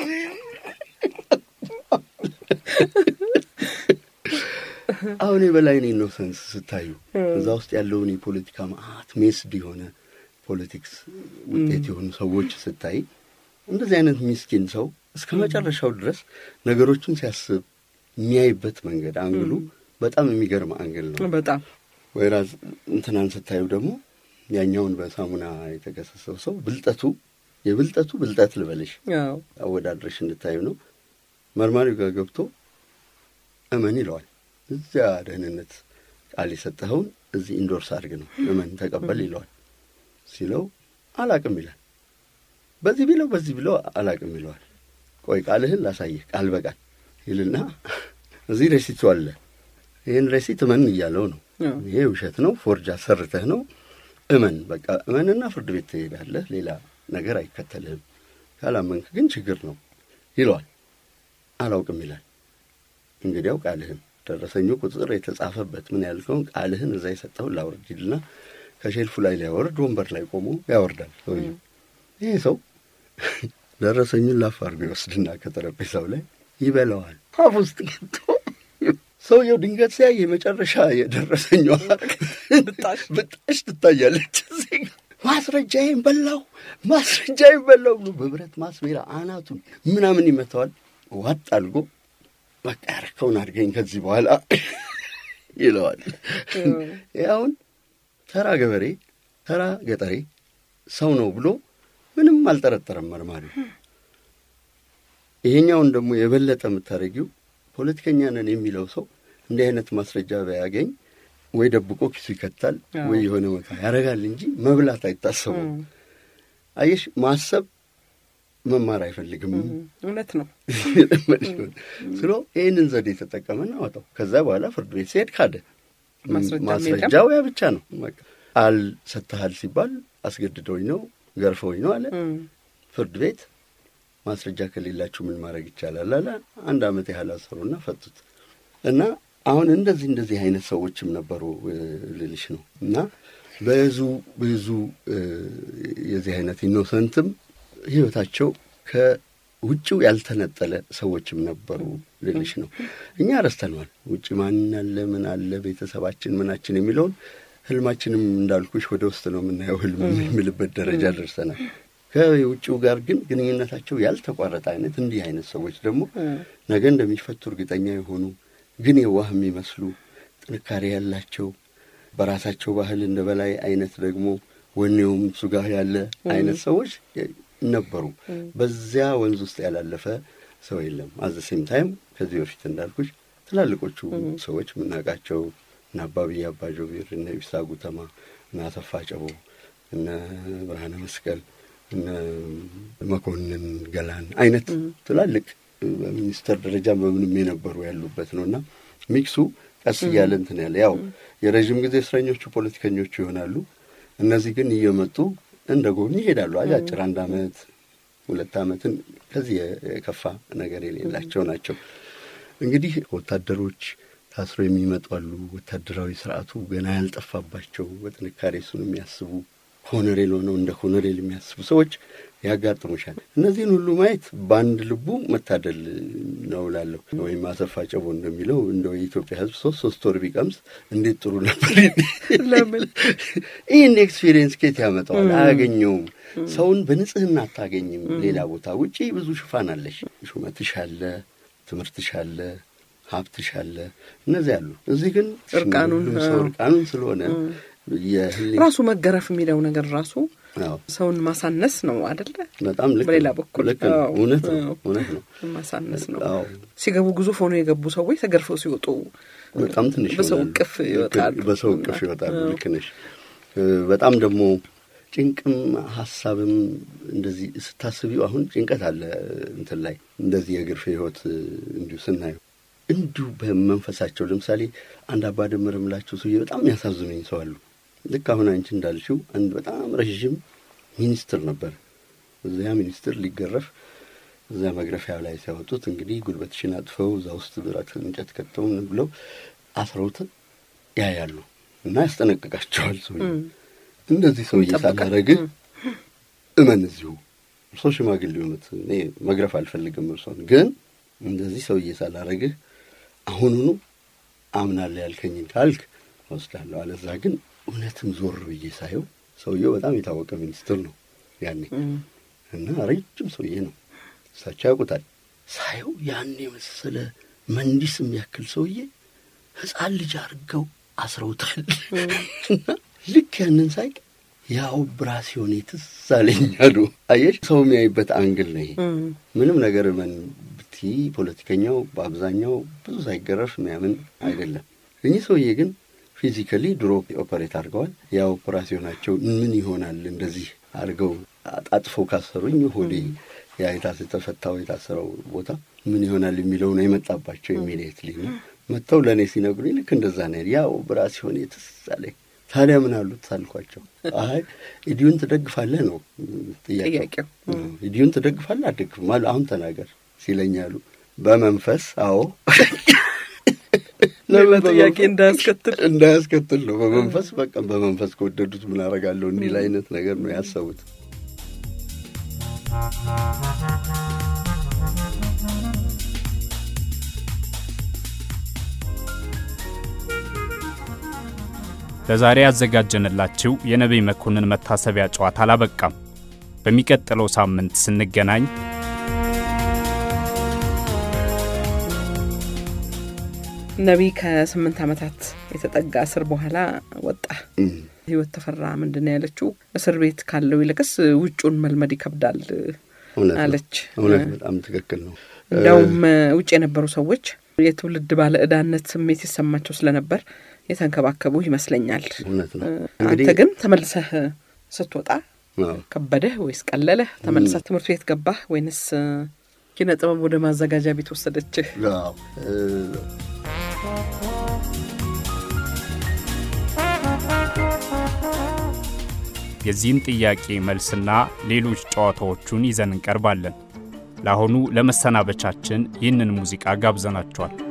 አሁን የበላይን ኢኖሰንስ ስታዩ እዛ ውስጥ ያለውን የፖለቲካ ማአት ሜስድ የሆነ ፖለቲክስ ውጤት የሆኑ ሰዎች ስታይ እንደዚህ አይነት ሚስኪን ሰው እስከ መጨረሻው ድረስ ነገሮችን ሲያስብ የሚያይበት መንገድ አንግሉ በጣም የሚገርም አንግል ነው። በጣም ወይራዝ እንትናን ስታዩ ደግሞ ያኛውን በሳሙና የተከሰሰው ሰው ብልጠቱ የብልጠቱ ብልጠት ልበልሽ አወዳድረሽ እንድታዩ ነው። መርማሪው ጋር ገብቶ እመን ይለዋል። እዚያ ደህንነት ቃል የሰጠኸውን እዚህ ኢንዶርስ አድርግ ነው እመን ተቀበል ይለዋል። ሲለው አላቅም ይላል። በዚህ ቢለው በዚህ ቢለው አላቅም ይለዋል። ቆይ ቃልህን ላሳይህ ቃል በቃል ይልና እዚህ ሬሲቱ አለ። ይህን ሬሲት እመን እያለው ነው። ይሄ ውሸት ነው፣ ፎርጅ አሰርተህ ነው። እመን በቃ እመንና ፍርድ ቤት ትሄዳለህ። ሌላ ነገር አይከተልህም። ካላመንክ ግን ችግር ነው ይለዋል። አላውቅም ይላል። እንግዲያው ቃልህን ደረሰኙ ቁጥር የተጻፈበት ምን ያልከውን ቃልህን እዛ የሰጠውን ላውርድ ይልና ከሼልፉ ላይ ሊያወርድ ወንበር ላይ ቆሞ ያወርዳል ሰውዬው። ይሄ ሰው ደረሰኙን ላፍ አድርጎ ይወስድና ከጠረጴዛው ላይ ይበላዋል። አፍ ውስጥ ገብቶ ሰውየው ድንገት ሲያይ የመጨረሻ የደረሰኟ ብጣሽ ትታያለች። እዚህ ማስረጃዬን በላው፣ ማስረጃዬን በላው ብሎ በብረት ማስሜራ አናቱን ምናምን ይመታዋል። ዋጥ አድርጎ በቃ ያረከውን አድርገኝ ከዚህ በኋላ ይለዋል። ይህ አሁን ተራ ገበሬ ተራ ገጠሬ ሰው ነው ብሎ ምንም አልጠረጠረም መርማሪው። ይሄኛውን ደግሞ የበለጠ የምታደርጊው ፖለቲከኛ ነን የሚለው ሰው እንዲህ አይነት ማስረጃ ባያገኝ ወይ ደብቆ ኪሱ ይከታል ወይ የሆነ ቦታ ያደርጋል እንጂ መብላት አይታሰቡም። አየሽ ማሰብ መማር አይፈልግም። እውነት ነው ስሎ ይህንን ዘዴ የተጠቀመና አወጣው። ከዛ በኋላ ፍርድ ቤት ሲሄድ ካደ። ማስረጃም ማስረጃው ያ ብቻ ነው። በቃ አልሰጥሃል ሲባል አስገድደውኝ ነው ገርፈውኝ ነው አለ። ፍርድ ቤት ማስረጃ ከሌላችሁ ምን ማድረግ ይቻላል አለ። አንድ ዓመት ያህል አሰሩና ፈቱት። እና አሁን እንደዚህ እንደዚህ አይነት ሰዎችም ነበሩ ልልሽ ነው። እና ብዙ ብዙ የዚህ አይነት ኢኖሰንትም ህይወታቸው ከውጭው ያልተነጠለ ሰዎችም ነበሩ ልልሽ ነው። እኛ ረስተነዋል። ውጭ ማን አለ ምን አለ ቤተሰባችን ምናችን የሚለውን ህልማችንም እንዳልኩሽ ወደ ውስጥ ነው የምናየው ህልም የሚልበት ደረጃ ደርሰናል። ከውጭው ጋር ግን ግንኙነታቸው ያልተቋረጠ አይነት እንዲህ አይነት ሰዎች ደግሞ ነገ እንደሚፈቱ እርግጠኛ የሆኑ ግን የዋህ የሚመስሉ ጥንካሬ ያላቸው በራሳቸው ባህል እንደ በላይ አይነት ደግሞ ወኔውም እሱ ጋር ያለ አይነት ሰዎች ነበሩ። በዚያ ወንዝ ውስጥ ያላለፈ ሰው የለም። አዘ ሴም ታይም ከዚህ በፊት እንዳልኩሽ ትላልቆቹ ሰዎች የምናውቃቸው እነ አባብዬ አባጆቢር፣ እነ ኢብሳ ጉተማ፣ እነ አሰፋ ጨቦ፣ እነ ብርሃነ መስቀል፣ እነ መኮንን ገላን አይነት ትላልቅ በሚኒስተር ደረጃ በምንም የነበሩ ያሉበት ነው እና ሚክሱ ቀስ እያለ እንትን ያለ ያው የረዥም ጊዜ እስረኞቹ ፖለቲከኞቹ ይሆናሉ። እነዚህ ግን እየመጡ እንደ ጎብኝ ይሄዳሉ። አጫጭር አንድ አመት ሁለት አመትን ከዚህ የከፋ ነገር የሌላቸው ናቸው። እንግዲህ ወታደሮች ታስሮ የሚመጡ አሉ። ወታደራዊ ስርዓቱ ገና ያልጠፋባቸው በጥንካሬ እሱን የሚያስቡ ኮሎኔል ሆነው እንደ ኮሎኔል የሚያስቡ ሰዎች ያጋጥሙሻል። እነዚህን ሁሉ ማየት በአንድ ልቡ መታደል ነው እላለሁ። ወይም አሰፋ ጨቦ እንደሚለው እንደው የኢትዮጵያ ሕዝብ ሶስት ሶስት ወር ቢቀምስ እንዴት ጥሩ ነበር። ለምን ይህን ኤክስፒሪየንስ ኬት ያመጣዋል? አያገኘውም። ሰውን በንጽህና አታገኝም። ሌላ ቦታ ውጪ ብዙ ሽፋን አለሽ። ሹመትሽ አለ፣ ትምህርትሽ አለ፣ ሀብትሽ አለ፣ እነዚህ አሉ። እዚህ ግን እርቃኑን ሰው እርቃኑን ስለሆነ የህሊና ራሱ መገረፍ የሚለው ነገር ራሱ አዎ ሰውን ማሳነስ ነው አደለ? በጣም ልክ በሌላ ነው። በኩል ልክ ነው። አዎ፣ እውነት ነው። አዎ። እውነት ነው። ማሳነስ ነው። አዎ ሲገቡ ግዙፍ ሆነው የገቡ ሰዎች ተገርፈው ሲወጡ በጣም ትንሽ በሰው ይሆናሉ። እቅፍ ይወጣሉ። በሰው እቅፍ ይወጣሉ። ልክ ነሽ። በጣም ደግሞ ጭንቅም ሀሳብም እንደዚህ ስታስቢው አሁን ጭንቀት አለ እንትን ላይ እንደዚህ የግርፌ ህይወት እንዲሁ ስናየው እንዲሁ በመንፈሳቸው ለምሳሌ አንድ አባ ደምር የምላቸው ሰውዬ በጣም የሚያሳዝኑኝ ሰው አሉ። ልክ አሁን አንቺ እንዳልሽው አንድ በጣም ረዥም ሚኒስትር ነበር። እዚያ ሚኒስትር ሊገረፍ እዚያ መግረፊያ ላይ ሲያወጡት እንግዲህ ጉልበትሽን አጥፈው እዛ ውስጥ ብረት እንጨት ከተው ምን ብለው አስረውት ያያሉ እና ያስጠነቅቃቸዋል። ሰው እንደዚህ ሰውዬ ይጠብቃል። ሳላረግህ እመን እዚሁ እርሶ ሽማግሌ ሆኑት እኔ መግረፍ አልፈልግም እርሶን ግን እንደዚህ ሰውዬ ሳላረግህ አሁኑኑ አምናለሁ ያልከኝን ካልክ ወስዳለሁ፣ አለዛ ግን እውነትም ዞር ብዬ ሳየው ሰውየው በጣም የታወቀ ሚኒስትር ነው ያኔ እና ረጅም ሰውዬ ነው። እሳቸው ያውቁታል። ሳየው ያን የመሰለ መንዲስ የሚያክል ሰውዬ ሕፃን ልጅ አድርገው አስረውታል። እና ልክ ያንን ሳይ ያው ብራሲዮኔ ትዝ አለኝ አሉ። አየሽ ሰው የሚያይበት አንግል ነው ይሄ። ምንም ነገር ምን ብቲ ፖለቲከኛው በአብዛኛው ብዙ ሳይገረፍ የሚያምን አይደለም። እኚህ ሰውዬ ግን ፊዚካሊ ድሮ ኦፐሬት አድርገዋል። ያ ኦፐራሲዮናቸው ምን ይሆናል እንደዚህ አድርገው አጣጥፈው ካሰሩኝ ሆዴ ያ የታስ የተፈታው የታሰረው ቦታ ምን ይሆናል የሚለው ነው የመጣባቸው። ኢሚዲየትሊ ነው መጥተው ለእኔ ሲነግሩኝ ልክ እንደዛ ነው ያ ኦፐራሲዮኔ ትዝ አለኝ። ታዲያ ምን አሉት ሳልኳቸው፣ አይ ኢዲዩን ትደግፋለህ ነው ጥያቄው። ጥያቄው ኢዲዩን ትደግፋለህ አትደግፍም? አሉ አሁን ተናገር ሲለኛሉ በመንፈስ አዎ ሌላ ጥያቄ እንዳያስከትል እንዳያስከትል ነው። በመንፈስ በቃ በመንፈስ ከወደዱት ምን አደርጋለሁ እንዲል አይነት ነገር ነው ያሰቡት። ለዛሬ ያዘጋጀንላችሁ የነቢይ መኮንን መታሰቢያ ጨዋታ አላበቃም። በሚቀጥለው ሳምንት ስንገናኝ ነቢይ ከስምንት ዓመታት የተጠጋ እስር በኋላ ወጣ። ህይወት ተፈራ ምንድን ነው ያለችው? እስር ቤት ካለው ይልቅስ ውጩን መልመድ ይከብዳል እውነት ነው። አለች። እውነት በጣም ትክክል ነው። እንዲያውም ውጭ የነበሩ ሰዎች የትውልድ ባለ ዕዳነት ስሜት ይሰማቸው ስለነበር የተንከባከቡ ይመስለኛል። እውነት ነው። አንተ ግን ተመልሰህ ስትወጣ አዎ። ከበደህ ወይስ ቀለለህ? ተመልሰህ ትምህርት ቤት ገባህ ወይንስ ኪነ ጥበብ ወደ ማዘጋጃ ቤት ወሰደችህ? አዎ። እ፣ የዚህን ጥያቄ መልስና ሌሎች ጨዋታዎቹን ይዘን እንቀርባለን። ለአሁኑ ለመሰናበቻችን ይህንን ሙዚቃ ጋብዘናቸዋል።